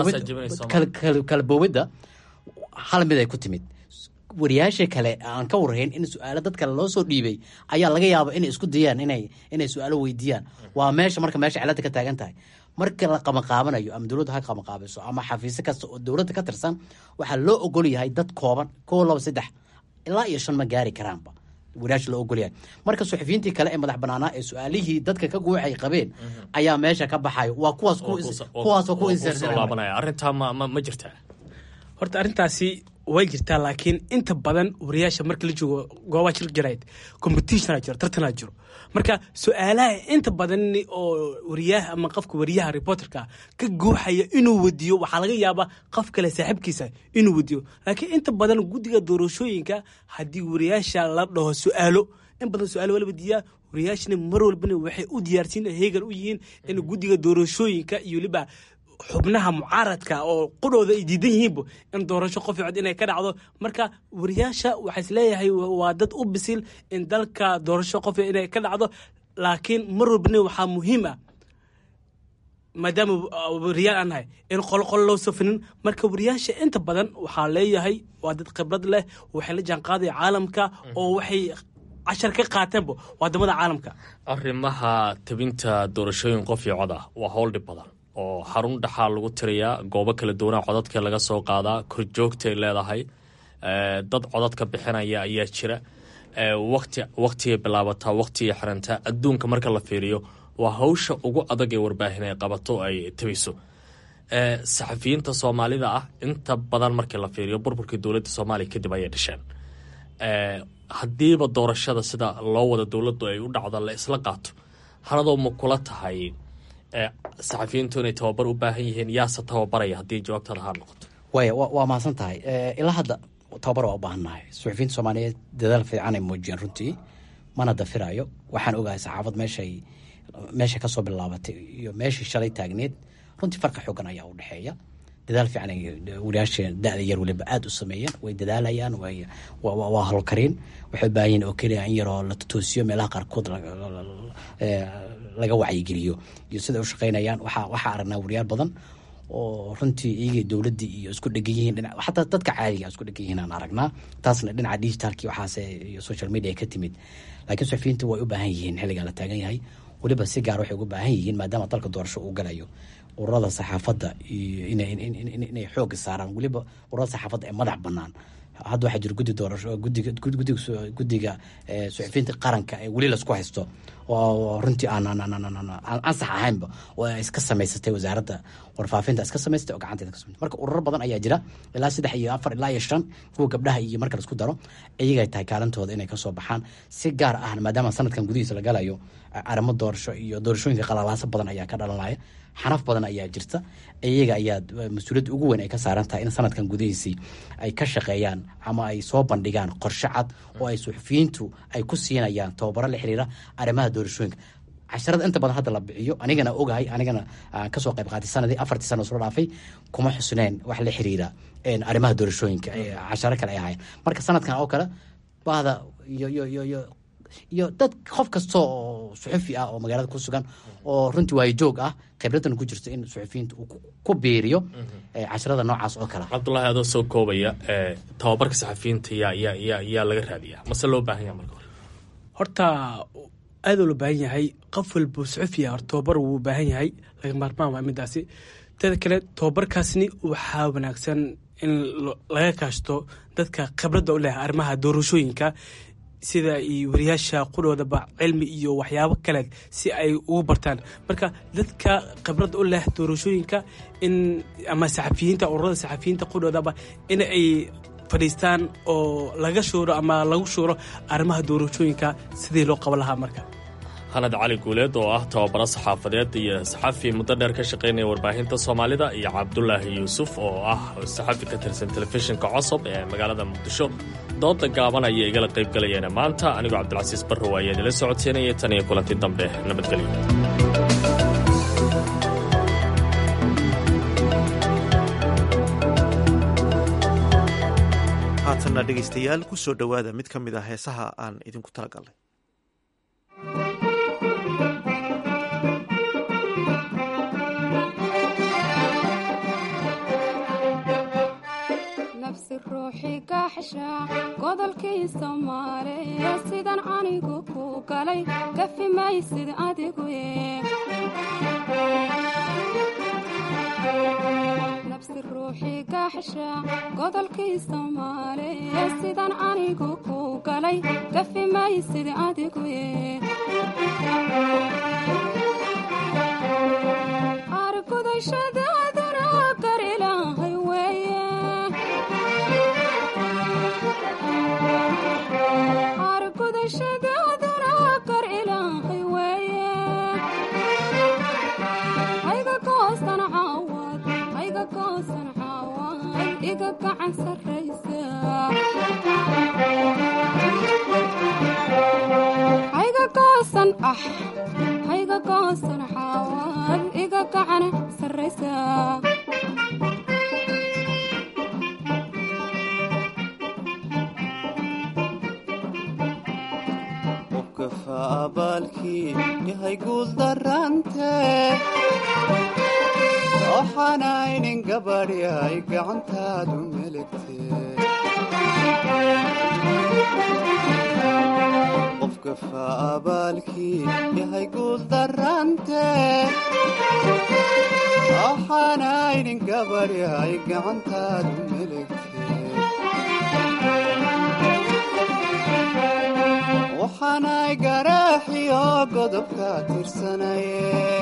kala boobidda hal mid ay ku timid wariyaasha kale aan ka warhayn in su-aalo dad kale loo soo dhiibay ayaa laga yaaba inay isku dayaan inay inay su-aalo weydiiyaan waa meesha marka meesha cilada ka taagan tahay marka la qamaqaabanayo ama dowladda ha qamaqaabiso ama xafiisyo kasta oo dowladda ka tirsan waxaa loo ogol yahay dad kooban kow laba saddex ilaa iyo shan ma gaari karaanba wariyaasha loo ogol yahay marka suxufiyiintii kale ee madax banaanaa ee su-aalihii dadka ka guuxay qabeen ayaa meesha ka baxayo waa kuwaas kuwaasoo ku laabanaya arrintaa ma ma jirtaa horta arrintaasi way jirtaa laakiin inta badan wariyaasha marka la joogo goobaha shir jarayd competitiona jiro tartanaa jiro marka su-aalaha inta badan oo wariyaha ama qofka wariyaha reporterka ka guuxaya inuu wadiyo waxaa laga yaabaa qof kale saaxiibkiisa inuu wadiyo laakiin inta badan guddiga doorashooyinka haddii wariyaasha la dhaho su-aalo in badan su-aalo waa la wadiyaa wariyaashana mar walbana waxay u diyaarsiin heegan u yihiin in guddiga doorashooyinka iyo weliba xubnaha mucaaradka oo qudhooda ay diidan yihiinba in doorasho qof cod inay ka dhacdo marka wariyaasha waxaa isleeyahay waa dad u bisil in dalka doorasho qof inay ka dhacdo laakiin mar walbana waxaa muhiim ah maadaama wariyaal aan nahay in qolqol loo safinin marka wariyaasha inta badan waxaa leeyahay waa dad khibrad leh waxay la jaanqaadaya caalamka oo waxay cashar ka qaateenba wadamada caalamka arrimaha tabinta doorashooyin qof iyo cod ah waa howl dhib badan oo xarun dhaxaa lagu tirayaa goobo kala duwanaa codadka laga soo qaadaa korjoogtay leedahay dad codadka bixinaya ayaa jira wati waktigay bilaabataa waktigay xirantaa adduunka marka la fiiriyo waa hawsha ugu adag ee warbaahin ay qabato ay tabiso saxafiyiinta soomaalida ah inta badan markii la fiiriyo burburkii dowladda soomaaliya kadib ayay dhasheen haddiiba doorashada sida loo wada dowladdu ay u dhacdo la isla qaato hanadoo ma kula tahay saxafiyiintu inay tababar u baahan yihiin yaase tababaraya haddii jawaabtada ha noqoto waaya waa mahadsan tahay ilaa hadda tababar waa u baahannahay suxufiyiinta soomaaliyeed dadaal fiican ay muujiyeen runtii mana dafirayo waxaan ogahay saxaafad meeshay meesha kasoo bilaabatay iyo meeshii shalay taagneed runtii farka xoogan ayaa u dhexeeya dadaal fiican ay wariyaasha da-da yar waliba aada u sameeyeen way dadaalayaan waa howlkariin waxay baahan yihin oo keliya in yaroo la totoosiyo meelaha qaarkood laga wacyigeliyo iyo siday u shaqeynayaan waxaa aragnaa wariyaal badan oo runtii iyaga dowladdii iyo isku dhegan yihiin xataa dadka caadiga isku dhegan yihiin aan aragnaa taasna dhinaca digitalki waxaase iyo social media ka timid laakiin suxufiyiinta way u baahan yihiin xilligaa la taagan yahay weliba si gaar waxay uga baahan yihiin maadaama dalka doorasho uu galayo ururada saxaafadda iyo inay xooga saaraan weliba ururada saxaafadda ee madax banaan hadda waxaa jira guddi doorasho gudiga guddiga suxufiyiinta qaranka ee weli laisku haysto oo runtii aan ansax ahaynba oo ay iska samaysatay wasaaradda warfaafinta iska samaysatay oo gacanteeda ka samaysatay marka ururo badan ayaa jira ilaa saddex iyo afar ilaa iyo shan kuwa gabdhaha iyo marka laisku daro iyagay tahay kaalintooda inay kasoo baxaan si gaar ah maadaama sanadkan gudihiisa la galayo arrimo doorasho iyo doorashooyinka qalalaaso badan ayaa ka dhalanaya xanaf badan ayaa jirta iyaga ayaa mas-uuliyadda ugu weyn ay ka saaran tahay in sanadkan gudihiisii ay ka shaqeeyaan ama ay soo bandhigaan qorshe cad oo ay suxufiyiintu ay ku siinayaan tababaro la xiriira arrimaha doorashooyinka casharada inta badan hadda la bixiyo anigana ogahay anigana kasoo qayb qaatay sanadii afartii sana soo dhaafay kuma xusneen wax la xiriira arrimaha doorashooyinka casharo kale ay ahayn marka sanadkan oo kale bahda iyo iyo iyo iyo iyo dad qof kasta oo suxufi ah oo magaalada ku sugan oo runtii waayajoog ah khibradana ku jirto in suxufiyiinta uu ku biiriyo casharada noocaas oo kale cabdulahi adoo soo koobaya tababarka saxafiyiinta yaa yaa yaa yaa laga raadiyaa mase loo baahan yaha marka hore horta aadoo la baahan yahay qof walba suxufiya hor tababar wuu baahan yahay laga maarmaan waa midaasi teeda kale tababarkaasni waxaa wanaagsan in laga kaashto dadka khibradda u leh arrimaha doorashooyinka sida iyo wariyaasha qudhoodaba cilmi iyo waxyaabo kale si ay ugu bartaan marka dadka khibradda u leh doorashooyinka in ama saxafiyiinta ururada saxafiyiinta qudhoodaba in ay fadhiistaan oo laga shuuro ama lagu shuuro arrimaha doorashooyinka sidii loo qaban lahaa marka hanad cali guuleed oo ah tababaro saxaafadeed iyo saxafi muddo dheer ka shaqaynaya warbaahinta soomaalida iyo cabdulaahi yuusuf oo ah saxafi ka tirsan telefishinka cosob ee magaalada muqdisho dooda gaaban ayay igala qayb galayeene maanta anigoo cabdilcasiis barrow ayaa idinla socodsiinaya tan iyo kulanti dambe nabadgelyo haatanna dhegaystayaal ku soo dhowaada mid ka mid a heesaha aan idinku talagalnay nafsi ruuxii gaaxsha godolkii soomaaliya sidan anigu ku galay gafi maysid adigu nafsi ruuxii gaaxsha godolkii soomaaliya sidan anigu ku galay gafi maysid adigu argudashadaaduna gar ilaahay weeye argudashadaaduna gar ilaahay weeye hayga goosan caawad hayga goosan caawad iga gacan sarraysa hayga goosan ah hayga goosan caawad iga gacan sarraysa qofkafa abaalkii yahay guul darante waxaanaynin gabadhi ay gacantaadu melegte qofkafa abaalkii yahay guul darante waxaanaynin gabadhi ay gacantaadu melegte waxaanay garaaxiyo godobka tirsanaye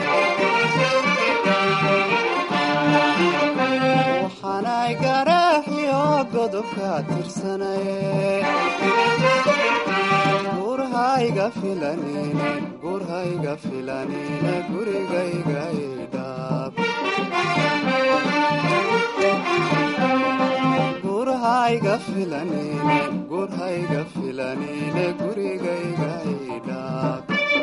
waxaanay garaaxiyo godobka tirsanaye gurhayga filanine gurhayga filanine gurigayga idhaab gurhayga filanine gurhayga filanine gurigayga idhaab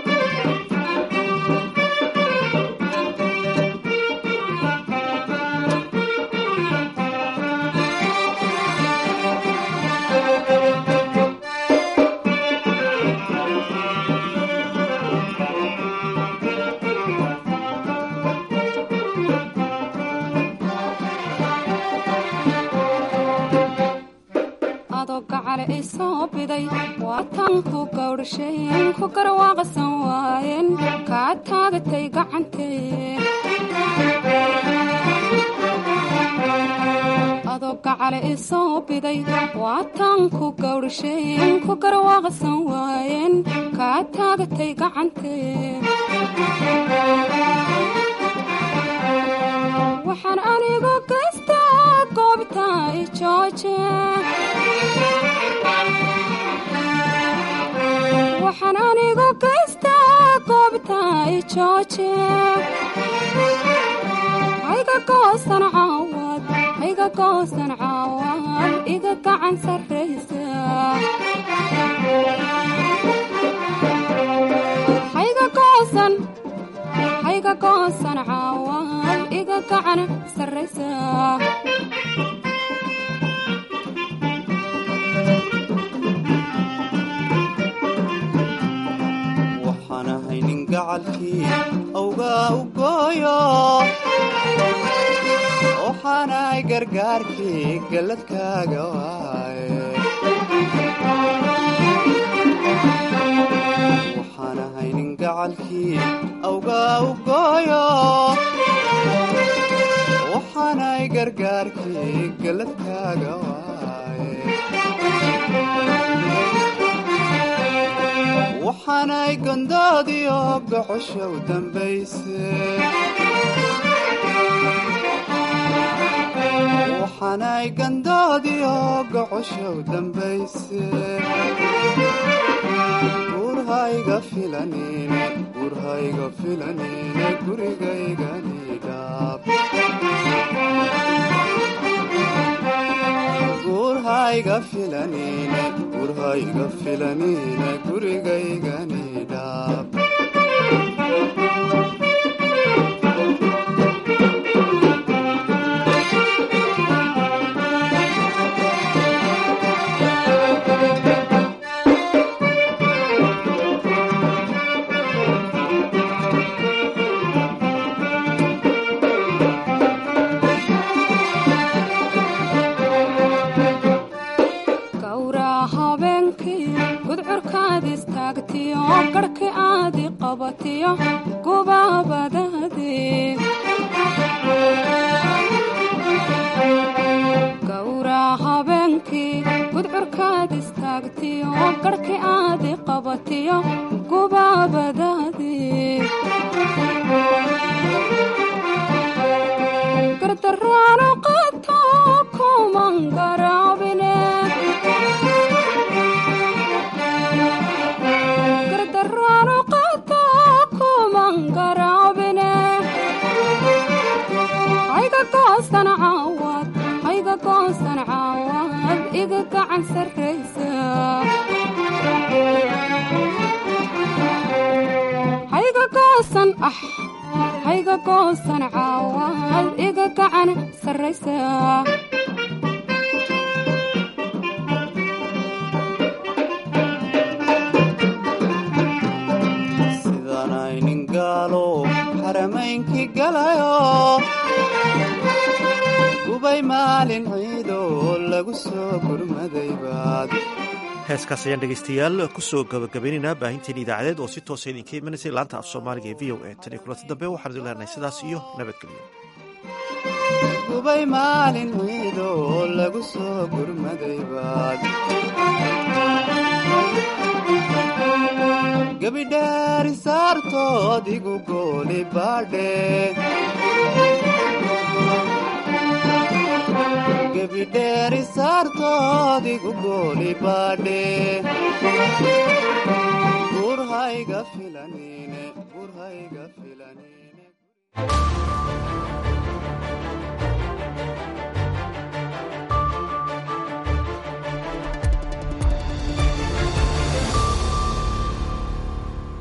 adoo gacale i soo biday waa tan ku gawdhasheen ku garwaaqsan waayeen kaa taagatay gacantee adoo gacale i soo biday waa tan ku gawdhasheen ku garwaaqsan waayeen kaa taagatay gacantee waxaan anigu gaystaa goobta i jooje waxaan anigu gaystaa goobta i jooje hayga goosan caawad hayga goosan caawad iga gacan sarraysa hayga goosan hayga goosan caawad iga gacan sarraysa waxaan ahay nin gacalkii awgaa u gooyo waxaanahay gargaarkii galladkaaga waaye waxaan ahay nin gacalkii awgaa u gooyo waxaanahay gargaarkii galladkaaga waaye waxaanay gondoodii oo gocosha u dambayse waxaanay gandoodii oo gocosha u dambayse gurhayga filanine gurhayga filanine gurigaygani dhaab gurhayga filanine gurhayga filanine gurigaygani dhaab gawraa habeenkii gudcurkaad istaagtiyo garhki aadi qabatiyo gubaabadaadii gawraa habeenkii gudcurkaad istaagtiyo garhki aadi qabatiyo gubaabadaadii gardaraano qato kuman garaabine gardaraano qato kuman garaabine hayga goosan caawad hayga goosan caawad iga gacan sarraysa hayga goosan ah hayga goosan caawad iga gacan sarraysa sidaanay nin gaalo xaramaynkii galayo gubay maalin ciidoo lagu soo gurmaday baad heeskaas ayaan dhegaystayaal kusoo gabagabaynaynaa baahinteen idaacadeed oo si toosa idinka imanaysay laanta af soomaaliga ee v o a tan iyo kulanti dambe waxaan idin leenahay sidaas iyo nabadgelyo gubay maalin ciidoo lagu soo gurmaday baad gabidhaari saartood igu gooli baadhe gebidheeri saartoodigu gooli baadhe gurhayga filanine gurhayga filanine